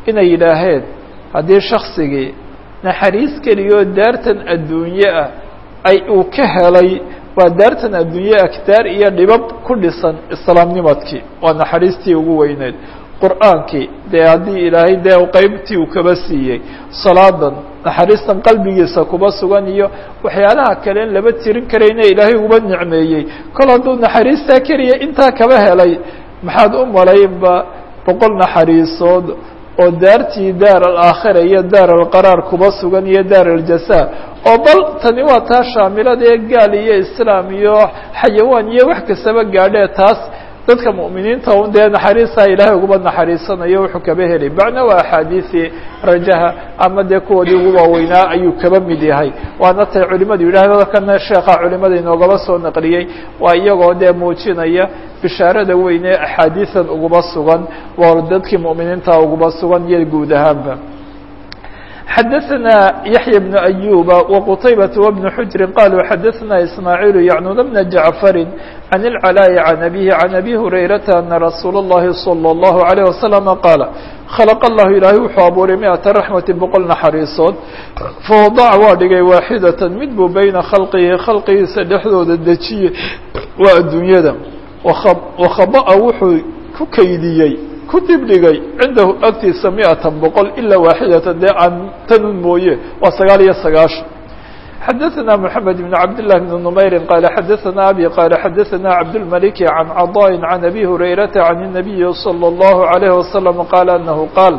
inay yidhaaheen haddii shaksigii naxariis keliyoo daartan adduunye ah ay uu ka helay waa daartan adduunye aktaar iyo dhibab ku dhisan islaamnimadkii waa naxariistii ugu weyneyd qur'aankii dee haddii ilaahay dee qeybtii uu kaba siiyey salaadan naxariistan qalbigiisa kuba sugan iyo waxyaalaha kale in laba tirin karayna ilaahay uba nicmeeyey kol hadduu naxariistaa keliya intaa kaba helay maxaad u malaynba boqol naxariisood oo daartii daar alaakhira iyo daar alqaraar kuba sugan iyo daar aljasa oo bal tani waa taa shaamilada ee gaal iyo islaam iyo xayawaan iyo wax kastaba gaadhee taas dadka mu'miniinta un dee naxariistaa ilaahay uguba naxariisanayo wuxuu kaba helay bacna waa axaadiisii rajaha ama dee kuwoodii ugu waaweynaa ayuu kaba mid yahay waana tay culimadu yidhahdo kana sheekha culimada inoogaba soo naqliyey waa iyagoo dee muujinaya bishaarada weyne axaadiisan uguba sugan waa dadkii mu'miniinta uguba sugan iyo guud ahaanba xadaثna yaحyى بن أyuba وqtaybaة وبن xujri qaluu xadaثna ismaaعiil yacnun bna jaعfari عan الclاء عan abihi عan abi hurayrata ana rasuul الlahi slى الlahu عalيه waslم qaala khalq اllahu ilaahay wuxuu abuuray miئata raxmati boqol naxariisood fawadac waa dhigay waaxidaة mid buu beyna khalqihi khalqigiisa dhexdooda dejiye waa adduunyada wakhaba'a wuxuu ku kaydiyey ku dibdhigay cindahu agtiisa miatan boqol ilaa waaxidatan dee aan tanun mooye waa sagaal iyo sagaashan xadaثna mحamed بn cabd لlah بn نmayri qaala xadaثna abi qaala xadaثna cabdالmaliki can caضاءi can abi hurayrata can الnabiyi slى الlahu عalيه wasalam qaala anahu qaal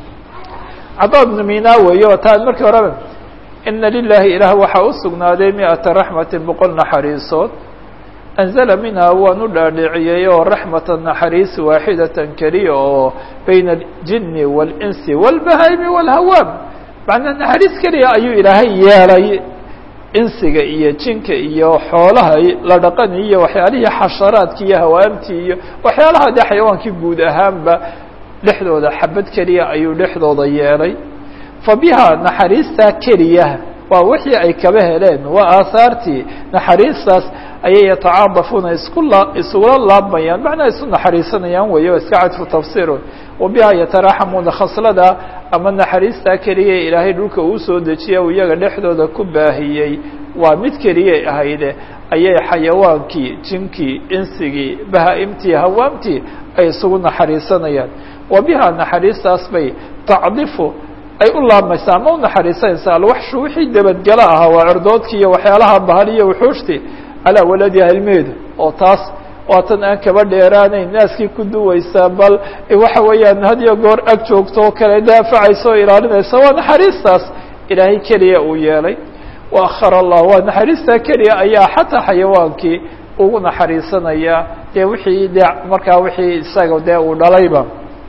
caضا bnu mina weeye o taan markii horeba ina lilahi ilaah waxaa u sugnaaday miata raxmati boqol naxariisood anzala minhaa waan u dhaadhiciyey oo raxmata naxariis waaxidatan keliya oo bayna aljini waalinsi wاlbahaymi wاlhawaam macnaa naxariis keliya ayuu ilaahay yeelay insiga iyo jinka iyo xoolaha la dhaqani iyo waxyaalihii xasharaadki iyo hawaamtii iyo waxyaalaha dee xayawaankii guud ahaanba dhexdooda xabad keliya ayuu dhexdooda yeelay fa biha naxariistaa keliya waa wixii ay kaba heleen waa aahaartii naxariistaas ayay yatacaadafuuna isku la isugula laabmayaan macnaa isu naxariisanayaan weeye iska cadfu tafsiirun wa biha yataraaxamuuna khaslada ama naxariistaa keliya ilaahay dhulka uu soo dejiya uu iyaga dhexdooda ku baahiyey waa mid keliyay ahayde ayay xayawaankii jinkii insigii bahaa-imtii hawaamtii ay isugu naxariisanayaan wa biha naxariistaas bay tacdifu ay u laabmaysaa ama u naxariisanaysaa alwaxshu wixii dabadgalo ahaa waa cirdoodkii iyo waxyaalaha bahal iyo wuxuushtii calaa waladiha ilmeedu oo taas waa tan aan kaba dheeraanayn naaskii ku duwaysaa bal waxa weeyaan had iyo goor ag joogto oo kale daafacaysa oo ilaalinaysa waa naxariistaas ilaahay keliya uu yeelay wa akhar allah waa naxariistaa keliya ayaa xataa xayawaankii ugu naxariisanaya dee wixii de markaa wixii isaga dee uu dhalayba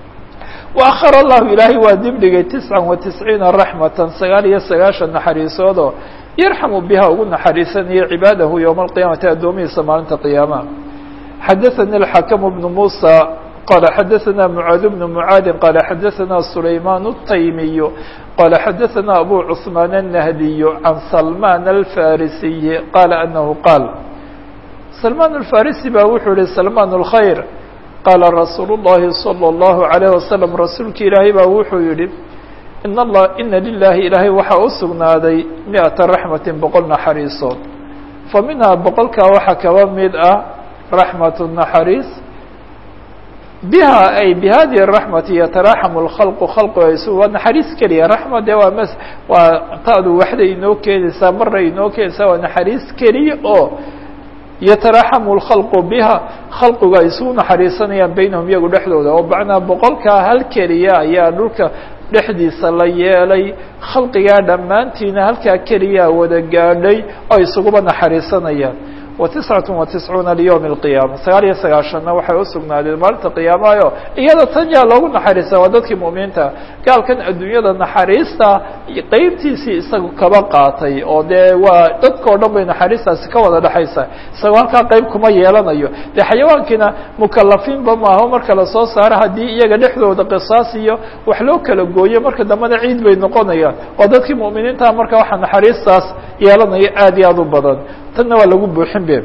وأخر الlahu ilaahay waa dibdhigay تiسعa وaتiسعيiنa رaحمaةa sagaal iyo sagaaشhan naxariisoodoo yarxamu biha ugu naxariisanaya cibaadahu yowma القiyamati addoomihiisa maalinta qiyaamaha xadaثnي الxakم بن muسى qala xadaثna mعاad بن mعاadi qala xadaثna سulayman التaymiي qala xadaثna abu cثmaan النahdiي عan سلمان الفاrisiي qala أnahu qaal سلمان الفاrisi ba wuxuu yihi سلمان الخyر qaala rasuulu الlahi salى الlahu عalيه wasalam rasuulki ilaahay baa wuxuu yihi in allah ina lilaahi ilaahay waxaa u sugnaaday miئata raxmati boqol naxariisood fa minhaa boqolkaa waxaa kaba mid ah raxmat naxariis biha ay bihadihi الraxmati yataraaxamu اlkhalqu khalqu aysu waa naxariis keliya raxma dee waa m waa taadu waxda inoo keenaysaa mara inoo keenaysaa waa naxariis keliya oo yataraaxamu اlkhalqu biha khalqigu ay isugu naxariisanayaan baynahum iyagu dhexdooda oo macnaa boqolkaa hal keliya ayaa dhulka dhexdiisa la yeelay khalqigaa dhammaantiina halkaa keliyaa wada gaadhay oo isuguba naxariisanayaan wa tiscat wa tiscuuna liyowmi اlqiyaama sagaal iyo sagaashanna waxay usugnaadeen maalinta qiyaamayo iyada tan yaa loogu naxariista waa dadkii mu'miniinta gaalkan adduunyada naxariista qeybtiisii isaga kaba qaatay oo dee waa dadka o dhan bay naxariistaasi ka wada dhexaysa isagoo halkaa qeyb kuma yeelanayo dee xayawaankiina mukalafiinba maaho marka lasoo saaro haddii iyaga dhexdooda qisaas iyo wax loo kala gooyo marka dambena ciid bay noqonayaan waa dadkii mu'miniinta marka waxaa naxariistaas yeelanaya aad iyo aad u badan tanna waa lagu buuxin be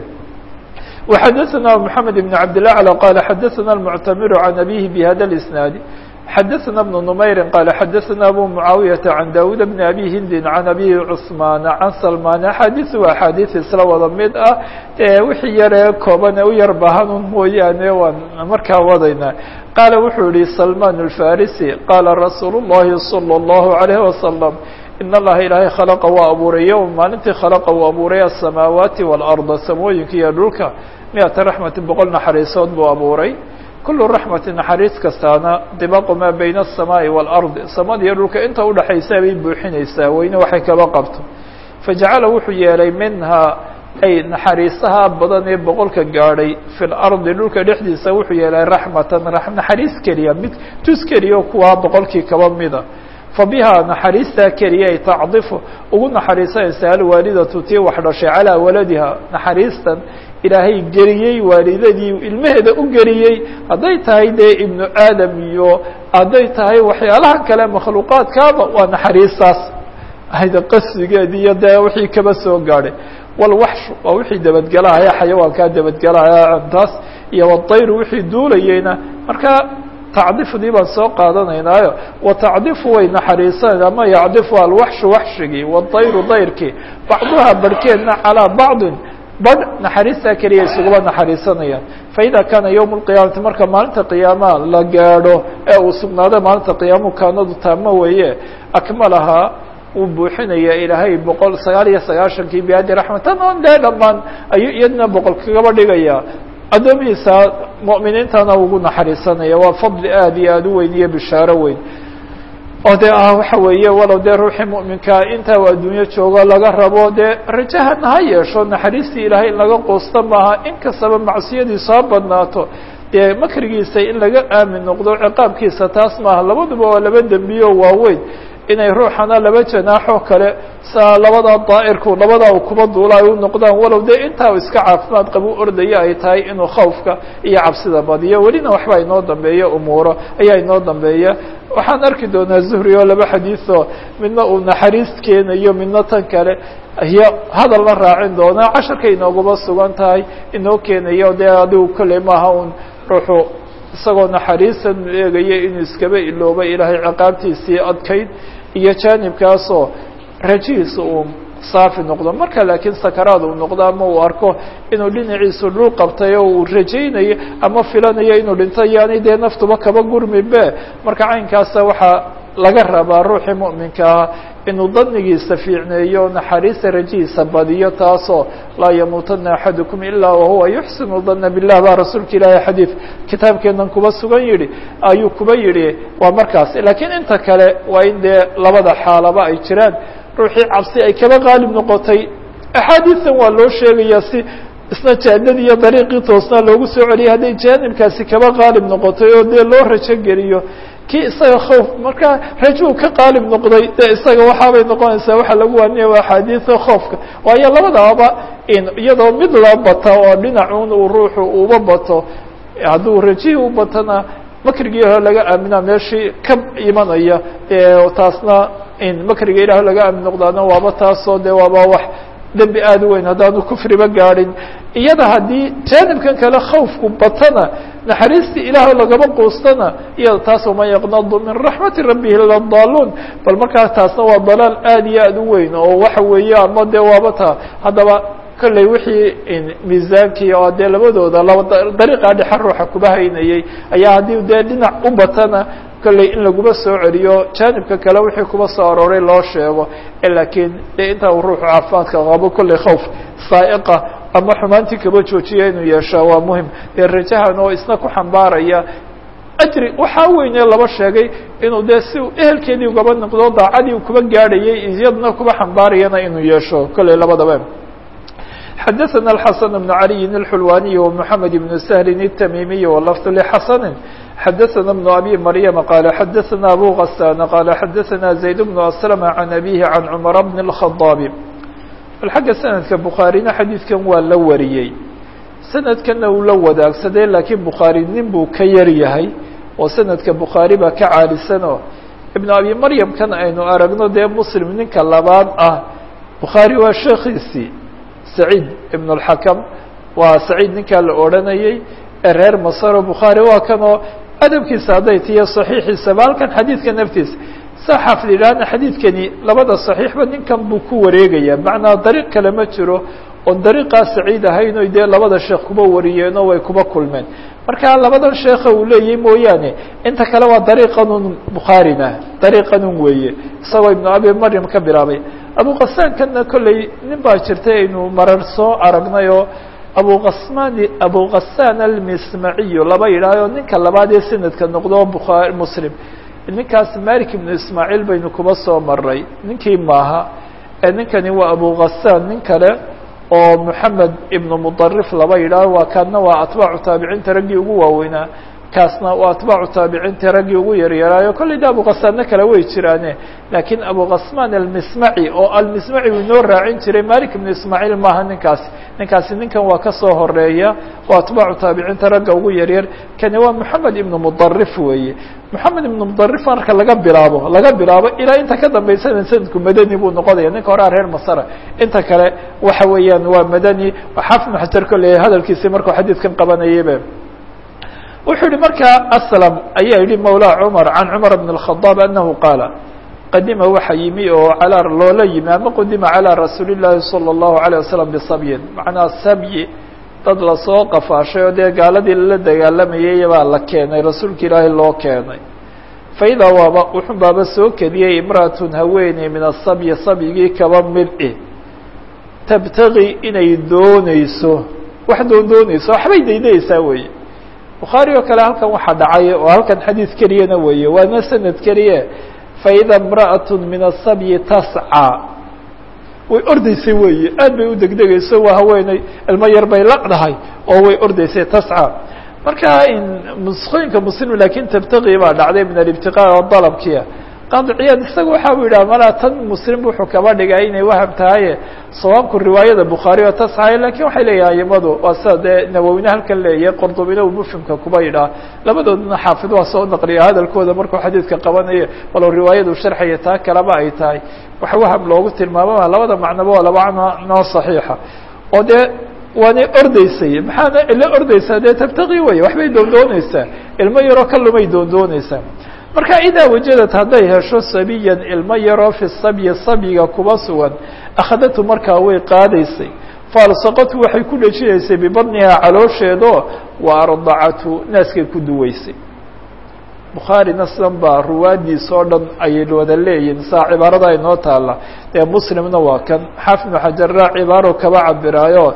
وxadثna محamed بن cabd الأعلى qال xadثna المctmr عan أbيه بhada الإسناaد xadaثna بن نmayri qala xadaثna abu muعaawiyaةa can dawud bn abi hindi can abi cثmaan can salman axaadiث waa axaadiث isla wada mid ah wixii yaree kooban ee u yar bahanun mooyaane waan markaa wadayna qaala wuxuu yihi salman الfarisi qaala rasuul الlahi salى الlahu عalيه wasalam in allaha ilaahay khalaqa waa abuuray yowm maalintii khalaqa uu abuuray aلsamaawaati wاlأrda samooyinka iyo dhulka miata raxmati boqol naxariisood buu abuuray kulu raxmati naxariis kastaana dibaqu maa bayna الsamaaءi wاlأrdi samada iyo dhulka inta udhaxaysa bay buuxinaysaa weyne waxay kaba qabto fajacala wuxuu yeelay minhaa ay naxariisaha badan ee boqolka gaadhay fi lardi dhulka dhexdiisa wuxuu yeelay raxmatan naxariis keliya mid tus keliya kuwaa boqolkii kaba mida fabihaa naxariistaa keliya ay tacdifu ugu naxariisanaysa alwaalidatu tii wax dhashay calaa waladiha naxariistan ilaahay geliyey waalidadii ilmaheeda u geliyey hadday tahay dee ibnu aadam iyo hadday tahay waxyaalaha kale makhluuqaadkaaba waa naxariistaas hayda qasdigeedi iyo dee wixii kaba soo gaadhay walwaxshu waa wixii dabadgelahaya xayawaankaa dabadgelahaya cuntaas iyo wadayru wixii duulayeyna markaa tacdifdii baan soo qaadanaynaayo watacdifu way naxariisanaysa ama yacdifu alwaxshu waxshigii wadayru dayrkii bacduha barhkeedna calaa bacdin badh naxariistaa keliya isugaba naxariisanayaan faida kaana yowm اlqiyaamati marka maalinta qiyaamaha la gaadho ee uu sugnaado maalinta qiyaamuhu kaanadu taamo weeye akmalahaa uu buuxinaya ilaahay boqol sagaal iyo sagaashankii biadi raxmatan on dee dhammaan ayuu iyadna boqol kagaba dhigaya addoomihiisa mu'miniintana ugu naxariisanaya waa fadli aad iyo aad u weyn iyo bishaaro weyn oo dee ah waxa weeye walow dee ruuxii mu'minkaa intaa u adduunyo joogo laga rabo dee rajahana ha yeesho naxariistii ilaahay in laga quusta maaha in kastaba macsiyadiisu ha badnaato dee makrigiisa in laga aamin noqdo ciqaabkiisa taas maaha labaduba waa laba dembiyo waaweyn inay ruuxana laba janaaxoo kale saa labada daa'irku labadaa u kuba duula ay u noqdaan walow dee intaa u iska caafimaad qabu ordaya ay tahay inuu khawfka iyo cabsida badiyo welina waxba inoo dambeeya umuuro ayaa inoo dambeeya waxaan arki doonaa zuhri oo laba xadiiثoo midna uu naxariis keenayo midna tan kale iyo hadal la raacin doonaa casharkay inoogaba sugan tahay inoo keenayo dee adigu kolley maaha un ruuxu isagoo naxariisan eegaya inuu iskaba ilooba ilaahay ciqaabtiisii adkayd iyo jaanibkaasoo rajihiisa uu saafi noqdo marka laakiin sakaraad uu noqdo ama uu arko inuu dhinaciisu dhul qabtay oo uu rajaynayo ama filanayo inuu dhinto yaani dee naftuba kaba gurmibe marka caynkaasa waxaa laga rabaa ruuxii mu'minka ah inuu danigiisa fiicneeyo naxariista rajihiisa badiyo taasoo laa yamuutana axadukum ilaa wahuwa yuxsinu dana bilah baa rasuulka ilaahay xadiid kitaabkeenan kuba sugan yihi ayuu kuba yihi waa markaas laakiin inta kale waa in dee labada xaalaba ay jiraan ruuxii cabsi ay kaba qaalib noqotay axaadiisan waa loo sheegaya si isna jaanadii iyo dariiqii toosnaa loogu soo celiyay hadday jaanibkaasi kaba qaalib noqotay oo dee loo rajo geliyo kii isaga khawf markaa rajuu ka qaalib noqday dee isaga waxaabay noqonaysaa waxaa lagu waaniya waa axaadiisa khoofka waayo labadababa iyadoo mid la bata oo dhinacuun uu ruuxu uba bato hadduu rajihii u batona makrigii hore laga aaminaa meeshii ka imanaya taasna makriga ilaah laga aamin noqdaana waaba taasoo de waaba wax dembi aad u weyn haddaanu kufriba gaadhin iyada haddii jaanibkan kale khawfku batana naxariistii ilaah lagaba quustana iyada taas man yaqnadu min raxmati rabbihi ladaaluun bal markaa taasna waa dalaal aad iyo aad u weyn oo waxa weeye ama de waaba taa haddaba kolley wixii miisaankii oo dee labadooda laba dariiqaa dhexe ruuxa kuba haynayey ayaa haddii dee dhinac u batana kolley in laguma soo celiyo jaanibka kale wixii kuba soo arooray loo sheego laakiin dee intaa uu ruuxu caafimaadka qabo kolley khawf saaiqa ama xumaantii kaba joojiya inuu yeeshaa waa muhim dee rajahan oo isna ku xambaaraya ajri waxaa weyne laba sheegay inuu dee si ehelkeedii ugaba noqdo daacadii kuba gaadhayay iyadna kuba xambaarayana inuu yeesho kolley labadaba xadaثna الxaسن بن عalي الxulwaniي ومحamed بن سهل التmimiي واللفظ لxasن xadaثna بن أbي مryم qال xadaثna أbو غسان qال xadaثna زaيد بن أسلم عن أbيه عن cمر بن الخطاaب bal xagga sanadka bukhaarina xadiidkan waa la wariyey sanadkana uu la wadaagsadee laakiin bukhaari nin buu ka yar yahay oo sanadka bukhaari baa ka caalisanoo iبn abi maryam kan aynu aragno dee muslim ninka labaad ah bukhaari waa sheekiisii سعيid بن الحكم waa سعيid ninkaa la odranayey ee reer masro bukhaarي waa kanoo adabkiisa hadday tiyo saxiixiisaba halkan xadiidka naftiisa saa xaafid yidhaahna xadiidkani labada saxiixba ninkan buu ku wareegaya macnaa dariiq kale ma jiro oon dariiqaa saciid ahayn oy dee labada sheekh kuba wariyeen oo way kuba kulmeen marka labadan sheekha uu leeyahy mooyaane inta kale waa dariiqanun bukhaarina dariiqanun weeye isagoo ibnu abi maryam ka bilaabay abuqasaankanna kolley nin baa jirtay aynu marar soo aragnay oo abuqasmaan abuqasaan almismaciyu laba yidhaaho ninka labaad ee sanadka noqdo bukhaari muslim ninkaas malik ibnu ismaaciil baynu kuba soo maray ninkii maaha ee ninkani waa abuqasaan nin kale oo moxamed ibnu mudarif laba yidhaaho waa kaadna waa atbaacu taabiciinta raggii ugu waaweynaa kaasna waa atbaacu taabiciinta raggii ugu yaryaraayo kolley de abuqasaanna kale way jiraane laakiin abuqasmaan almismaci oo almismaci uu inoo raacin jiray malik ibnu ismaaciil maaha ninkaasi ninkaasi ninkan waa kasoo horeeya oo atbaacu taabiciinta ragga ugu yaryar kani waa moxamed ibnu mudarif weeye moxamed ibnu mudarif marka laga bilaabo laga bilaabo ilaa inta ka dambaysana sanadku madani buu noqonaya ninka horea reer masara inta kale waxa weeyaan waa madani xaafid ibnu xajar kolley hadalkiisii markuu xadiidkan qabanayaybe wuxuu yihi markaa aslam ayaa yihi mawlaa cumar can cumar bn الkhadaab anahu qaala qadima waxa yimi oo alaa loola yimi ama qudima calىa rasuuli llaahi salى الlahu عalيه wasalam bisabyin macnaa sabyi dad lasoo qafaashay oo dee gaaladii lala dagaalamayay baa la keenay rasuulka ilaahay loo keenay faidaa waaba wuxun baaba soo kediyey imra'atun haweeney min asabyi sabyigii kaba mid-i tabtagi inay dooneyso wax doon dooneyso waxbay daydayeysaa weeye bukhaari oo kale halkan waxaa dhacay oo halkan xadiid keliyana weeye waana sanad keliye faida imra'at min asabyi tascى way ordeysay weeye aad bay u degdegayso waa haweeney ilmo yar bay laqdahay oo way ordeysay tascى marka nusqooyinka muslim lakin tabtagi baa dhacday min alibtiqaa oo dalabkiia qaadiciyaad isaga waxa u yidhaha malaa tan muslim wuxuu kaba dhigay inay waham tahaye sawaabku riwaayada bukhaari oo tasxaya lakin waxay leeyahay imadu waa sida dee nawowine halkan leeyahay qordobina uu mufhimka kuba yidhaha labadoodna xaafid waa soo naqliya hadalkooda markuu xadiidka qabanayo walow riwaayadu sharxaya taa kaleba ay tahay waxa waham loogu tilmaamama labada macnoba waa laba noo saxiixa oo dee waanay ordeysay maxaana ila ordeysaa dee tabtaqi wey waxbay doondooneysaa ilmo yaroo ka lumay doondooneysaa marka idaa wajadad hadday hesho sabiyan ilmo yaroo fi sabyi sabyiga kuba sugan akhadatu markaa way qaadaysay faalsaqatu waxay ku dhejinaysay bibadnihaa caloosheedo wa ardacatu naaskay ku duweysay bukhaarina sidan baa ruwaadiisa oo dhan ayay wada leeyihin saa cibaarada inoo taala dee muslimna waa kan xaafid ibnu xajarra cibaaro kaba cabiraayo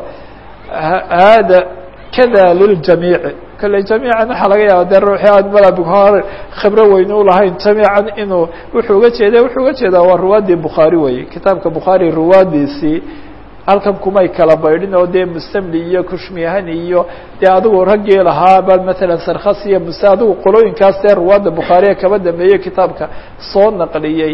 hada kada liljamiici kale jamiican waxaa laga yaaba dee ruuxii aan mala bukhaari khibro weyn u lahayn jamiican inuu wuxuu uga jeeda wuxuu uga jeedaa waa ruwaadii bukhaari weye kitaabka bukhaari ruwaadiisii halkan kumay kala baydhin oo dee mustamli iyo kushmiyahani iyo dee adigu raggii lahaa ba matalan sarkhas iyo muse adigu qolooyinkaas dee ruwaadda bukhaariya kaba dambeeyey kitaabka soo naqliyey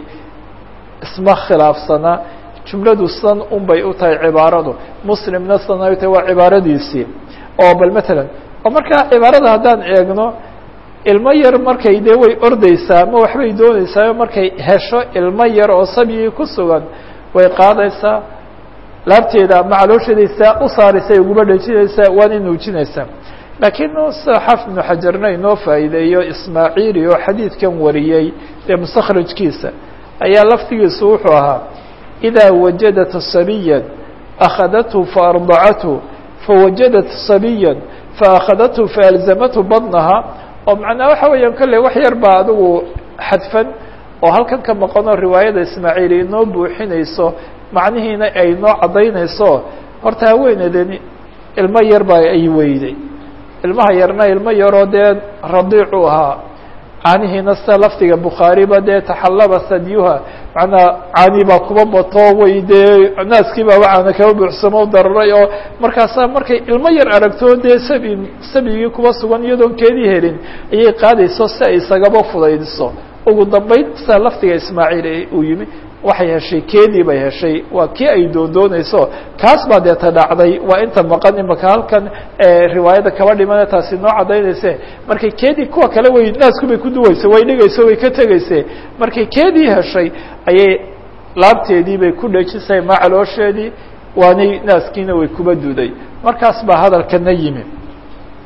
isma khilaafsana jumladu san un bay u tahay cibaaradu muslimna san ay tahay waa cibaaradiisii oo bal matalan oo markaa cibaarada haddaan eegno ilmo yar markay dee way ordeysaa ama waxbay dooneysaa markay hesho ilmo yar oo sabyigii ku sugan way qaadaysaa laabteeda ama caloosheedaysaa u saaraysa uguma dhejinaysaa waana nuujinaysaa laakiin sida xaafid ibnu xajarna inoo faa'iideeyo ismaaciili oo xadiidkan wariyey dee mustakhrajkiisa ayaa laftigiisu wuxuu ahaa idaa wajadat sabiya akhadathu faardacathu fawajadat sabiya faakhadathu faalzamathu badnaha oo macnaa waxa weeyaan kolley wax yar baa adigu xadfan oo halkan ka maqanoo riwaayada ismaaciili inoo buuxinayso macnihiina ay inoo caddaynayso horta haweeneedani ilmo yar baa ay weyday ilmaha yarna ilmo yaroo dee radiicu ahaa caanihiina sida lafdiga bukhaariba dee taxallaba sadyuha macnaa caani baa kuba bato way dee naaskii baaba caana kaba buuxsamo dararay oo markaasaa markay ilmo yar aragto dee sabi sabigii kuba sugan iyadoon keedii helin ayay qaadayso si ay isagaba fudaydiso ugu dambeyn sida lafdiga ismaaciil uu yimi waxay heshay keedii bay heshay waa kii ay doondoonayso kaas baa deeta dhacday waa inta maqan imaka halkan riwaayada kaba dhimana taasi noo caddaynayse markay keedii kuwa kale way naasku bay ku duweysa way dhigayso way ka tegayse markay keedii heshay ayay laabteedii bay ku dhejisay ma caloosheedii waanay naaskiina way kuba duday markaas baa hadalkana yimi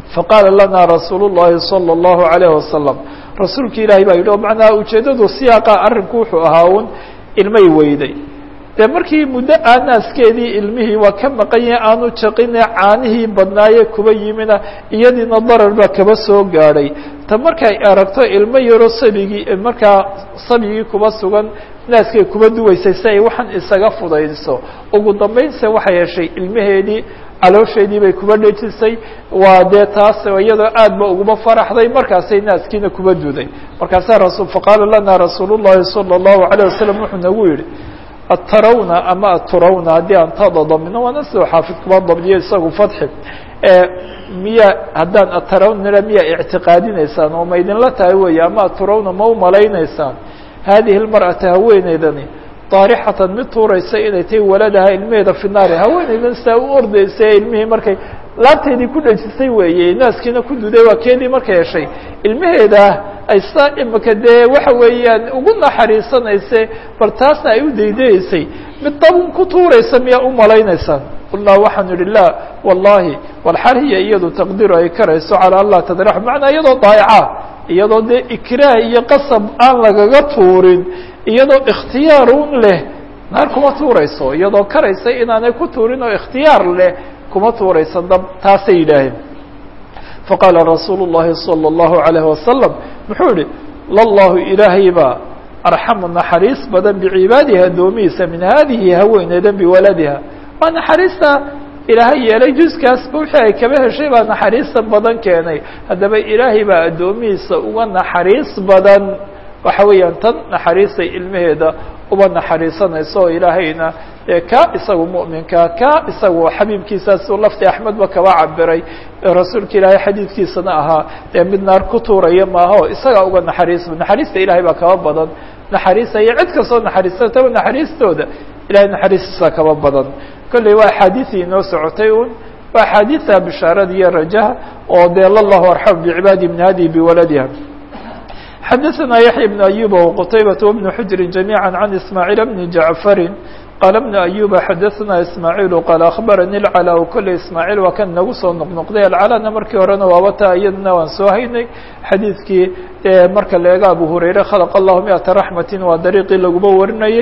faqaala lana rasuul الlahi salى الlahu عalيه wasalam rasuulki ilaahay baa yidhi o macnaha ujeeddadu siyaaqa arrinku wuxuu ahaa un ilmay weyday dee markii muddo aanaaskeedii ilmihii waa ka maqan yahay aanu jaqine caanihii badnaaye kuba yimina iyadiina darar baa kaba soo gaadhay ta markay aragto ilmo yaro sabigii markaa sabigii kuba sugan naaskay kuba duwaysay si ay waxaan isaga fudaydiso ugu dambaynse waxay heshay ilmaheedii caloosheedii bay kuba dhejisay waa dee taas iyadoo aad ba uguma faraxday markaasay naaskiina kuba duday markaasaa rasul faqaala lana rasuul الlahi salى الlahu عalيه wasalam wuxuu nagu yihi atarawna ama aturawna haddii aan tada damino waana sidoo xaafid kuba dabdiyo isagu fadxi miya haddaan atarawna miya ictiqaadinaysaan oo ma idinla tahay weeye ama aturawna ma u malaynaysaan hadihi اlmarأata haweeneydani daarixatan mid tuuraysa inay tahay waladaha ilmeheeda fi naari haweeneydan saa u ordaysa ee ilmihii markay laabteedii ku dhejisay weeye naaskiina ku duday waa keedii markay heshay ilmaheeda ay saa imika dee waxa weeyaan ugu naxariisanayse bal taasna ay u daydayeysay mid dabun ku tuuraysa miyaa u malaynaysaan qulnaa waxaanu idhi laa wallahi walxal hiya iyadu taqdiru ay karayso calaa an laa tadrax macnaa iyadoo daayaca iyadoo dee ikraah iyo qasab aan lagaga tuurin iyadoo ikhtiyaar un leh naar kuma tuurayso iyadoo karaysa inaanay ku tuurin oo ikhtiyaar leh kuma tuurayso dab taasay yidhaaheen faqaala rasuulu الlahi salى الlahu عalayه wasalam muxuu yihi lallahu ilaahay baa arxamu naxariis badan bicibaadihi addoomihiisa min hadihi haweeneydan biwaladiha waa naxariista ilaahay yeelay juskaasba wixii ay kaba heshay baa naxariista badan keenay haddaba ilaahay baa addoomihiisa uga naxariis badan waxa weeyaan tan naxariistay ilmaheeda uba naxariisanayso oo ilaahayna dee ka isagu mu'minka ka isagu xabiibkiisaas lafti axmedba kaba cabiray rasuulka ilaahay xadiidkiisana ahaa dee mid naar ku tuuraya maaha o isagaa uga naxariis naxariista ilahay baa kaba badan naxariisaya cid kastoo naxariisataba naxariistooda ilahay naxariistiisa kaba badan kolley waa axaadiisii inoo socotay un waa axaadiisa bishaarada iyo rajaha oo dee lallahu arxam bicibaadi min hadihi biwaladiha xadaثna yaحya بن أyuba وqtaybaة وبن xujri جamيعا عan ismاعيل بن jaعفari qaala بن أyuba xadaثna ismاعيل qaal aخbarani الclا kolley ismاعيل waa kan nagu soo noqnoqday alclana markii horena waaba ta iyadna waan soo haynay xadiidkii marka la eego abu hurayre khalq الlahu miئaةa raحmati waa dariiqii laguba warinayey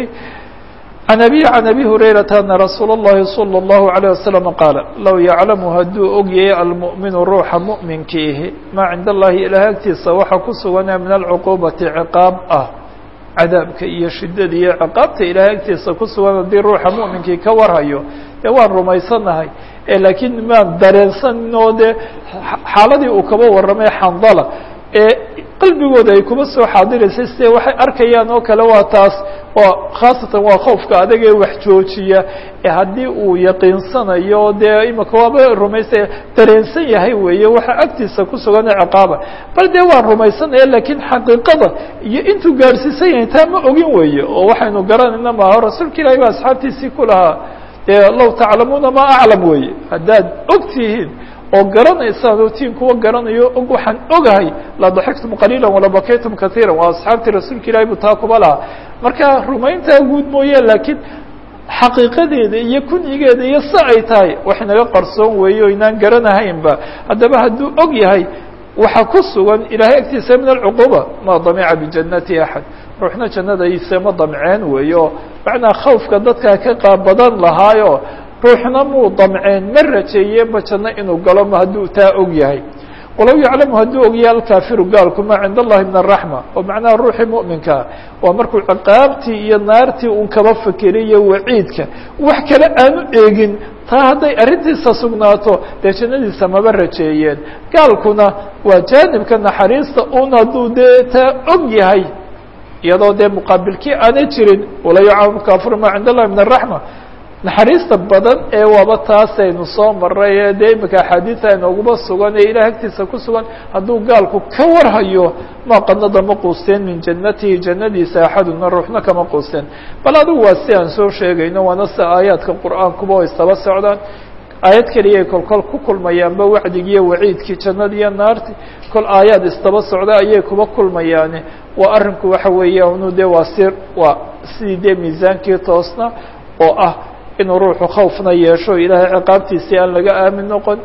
عن أbي عن أbي هurayرaةa أنa رasuul الlahi صلى الlaه عليه وسلم qاaل low yaclamu hadduu og yahay almuؤminu ruuxa muؤminkiihi maa cinda الlahi ilaah agtiisa waxa ku suganee min alcuquubati ciqaab ah cadaabka iyo shidada iyo ciqaabta ilaah agtiisa ku sugan haddii ruuxa muؤminkii ka warhayo dee waan rumaysanahay laakiin maan dareensanin oo dee xaaladii uu kaba warramay xandala ee qalbigooda ay kuma soo xaadiraysay side waxay arkayaan oo kale waa taas waa khaasatan waa khoofka adag ee wax joojiya ee haddii uu yaqiinsanayo dee imika waaba rumaysa dareensan yahay weeye waxa agtiisa ku sugan ciqaaba bal dee waan rumaysanaya lakiin xaqiiqada iyo intuu gaadhsiisan yahay taa ma ogin weeye oo waxaynu garanayna maaho rasuulka ilahi ba asxaabtiisii ku lahaa dee low taclamuuna ma aclam weeye haddaad og tihiin oo garanaysaan oo tiin kuwa garanayo og waxaan ogahay la daxiktum qaliila wala bakaytum kaiira waa asxaabtii rasuulka ilahi bu taa kuba lahaa marka rumayntaa guud mooye laakiin xaqiiqadeeda iyo kunyigeeda iyo si ay tahay wax inaga qarsoon weeye o inaan garanahaynba haddaba hadduu og yahay waxa ku sugan ilahay agtiisa min alcuquba ma damica bijanati axad ruuxna jannadayse ma damceen weeye oo macnaa khawfka dadkaa ka qaabadan lahaayo ruuxna muu damceen ma rajeeyeenba janno inuu galo ma hadduu taa og yahay walow yaclamu hadduu ogyahay alkaafiru gaalku maa cinda allahi min araxma oo macnaha ruuxii mu'minkaa waa markuu ciqaabtii iyo naartii un kaba fikeriyo waciidka wax kale aanu eegin taa hadday arrintiisa sugnaato dee jannadiisa maba rajeeyeen gaalkuna waa jaanibka naxariista un hadduu dee taa og yahay iyadoo dee muqaabilkii aanay jirin walow yaclamu alkaafiru maa cinda allahi min araxma naxariista badan ee waaba taasaynu soo maray ee dee imika axaadiisa inooguma sugan ee ilaah agtiisa ku sugan hadduu gaalku ka warhayo ma qanada ma quusteen min jannatihi jannadiisa axaduna ruuxna kama quusteen bal adigu waa si aan soo sheegayno waana si aayaadka qur'aankuba o istaba socdaan aayad keliyay kol kol ku kulmayaanba wacdigi iyo waciidkii jannada iyo naarti kol aayaad istaba socda ayay kuba kulmayaane waa arrinku waxa weeya unu dee waa sir waa sidii dee miisaankii toosna oo ah inuu ruuxu khawfna yeesho ilaahay ciqaabtiisii aan laga aamin noqon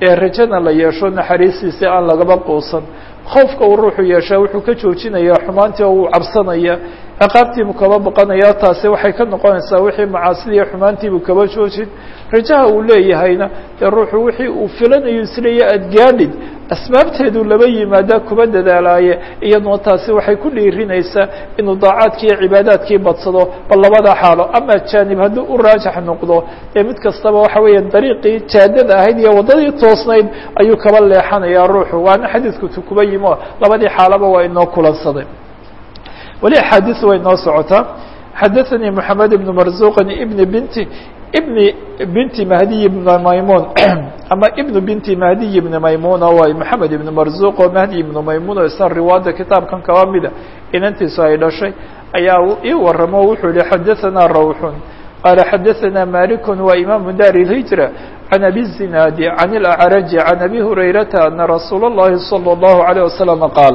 ee rajana la yeesho naxariistiisi aan lagaba quusan khoofka uu ruuxu yeeshaa wuxuu ka joojinayaa xumaantii oo uu cabsanaya ciqaabtiibuu kaba baqanaya taasi waxay ka noqonaysaa wixii macaasidiiyo xumaantiibuu kaba joojin rajaha uu leeyahayna dee ruuxu wixii uu filanayo isleeya aada gaadhid asbaabteedu laba yimaadaa kuba dadaalaaye iyaduna taasi waxay ku dhiirinaysaa inuu daacaadkii iyo cibaadaadkii badsado bal labada xaalo ama jaanib hadduu u raajax noqdo ee mid kastaba waxa weeya dariiqii jaadada ahayd iyo waddadii toosnayd ayuu kaba leexanayaa ruuxu waana xadiidku tu kuba yimo labadii xaalaba waa inoo kulansaday weli axaadiis way noo socotaa xadaثanii moxamed ibn marzuqin ibn binti ibn binti mahdiy ibn maymun ama ibn binti mahdiy ibn maymuna waay maxamed ibn marzuq oo mahdi ibn maymun oo isna riwaada kitaabkan kaba mida inantiisu ay dhashay ayaa ii waramo wuxuu yihi xadaثana rawxun qaala xadaثana malik wa imaamu dar الhijra can abi الzinaadi can اlأcraji can abi hurayrata ana rasuul الlahi salى الlahu عalيه wasalam qaala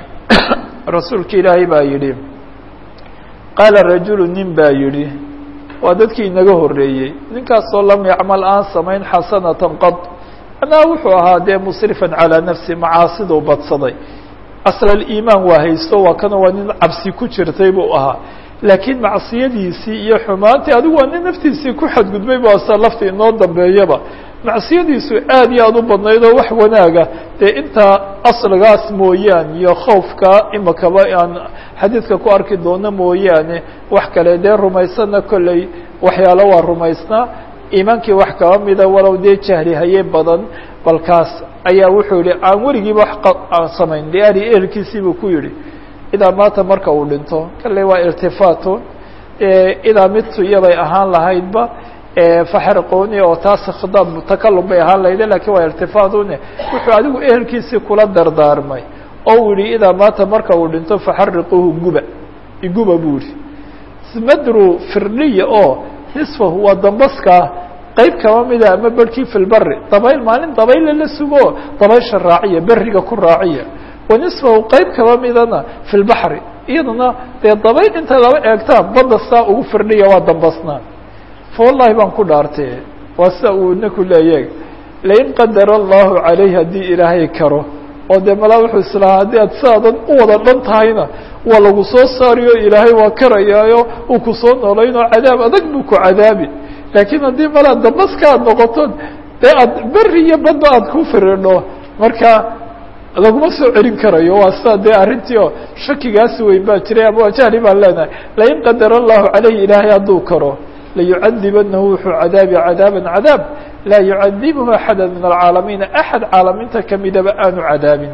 rasuulka ilaahay baa yidhi qaala rajulu nin baa yidhi waa dadkii inaga horreeyey ninkaasoo lam yacmal aan samayn xasanatan qad anaa wuxuu ahaa dee musrifan calaa nafsi macaasiduu badsaday asl iimaan waa haysto waa kana waa nin cabsi ku jirtay buu ahaa laakiin macsiyadiisii iyo xumaantii adigu waa nin naftiisii ku xadgudbay bu asa lafta inoo dambeeyaba macsiyadiisu aad iyo aad u badnayd oo wax wanaaga dee intaa asligaas mooyaane iyo khoofka imakaba aan xadiidka ku arki doono mooyaane wax kale dee rumaysana kolley waxyaalo waa rumaysnaa iimaankii wax kaba mida walow dee jahli haye badan balkaas ayaa wuxuu yihi aan weligiiba wax aan samayn liali ehelkiisii buu ku yihi idaa maata marka uu dhinto kalley waa irtifaato idaa midtu iyaday ahaan lahaydba faxriquni oo taas khidaab takalum bay ahaan lahayde lakin waa irtifaadune wuxuu adigu ehelkiisii kula dardaarmay oo uu yihi idaa maata marka uu dhinto faxariquuhu guba iguba buu yihi smadru firniya oo nisfahu waa dambaskaa qeyb kaba mida ama berhkii fi lbari dabayl maalin dabayle la sugo dabaysha raaciya beriga ku raaciya wa nisfahu qeyb kaba midana fi lbaxri iyadana dee dabayl inta laba eegtaa badda saa ugu firniya waa dambasnaa fawallahi baan ku dhaartee waa sida uu ninku leeyahay lain qadara allahu calayh haddii ilaahay karo oo dee malaa wuxuu islahaa haddii aad sidaadan u wada dhan tahayna waa lagu soo saariyo ilaahay waa karayaayo uu ku soo noolayn oo cadaab adag buu ku cadaabi laakiin haddii malaa dambaska aad noqoto dee aad beri iyo badba aad ku firidho marka laguma soo celin karayo waa sida dee arrintii oo shakigaasi weyn baa jiray ama jahli baan leenahay lain qadara allahu calayh ilaahay hadduu karo layucadibanahu wuxuu cadaabi cadaaban cadaab laa yucadibhu axada min alcaalamiina axad caalamiinta kamidaba aanu cadaabin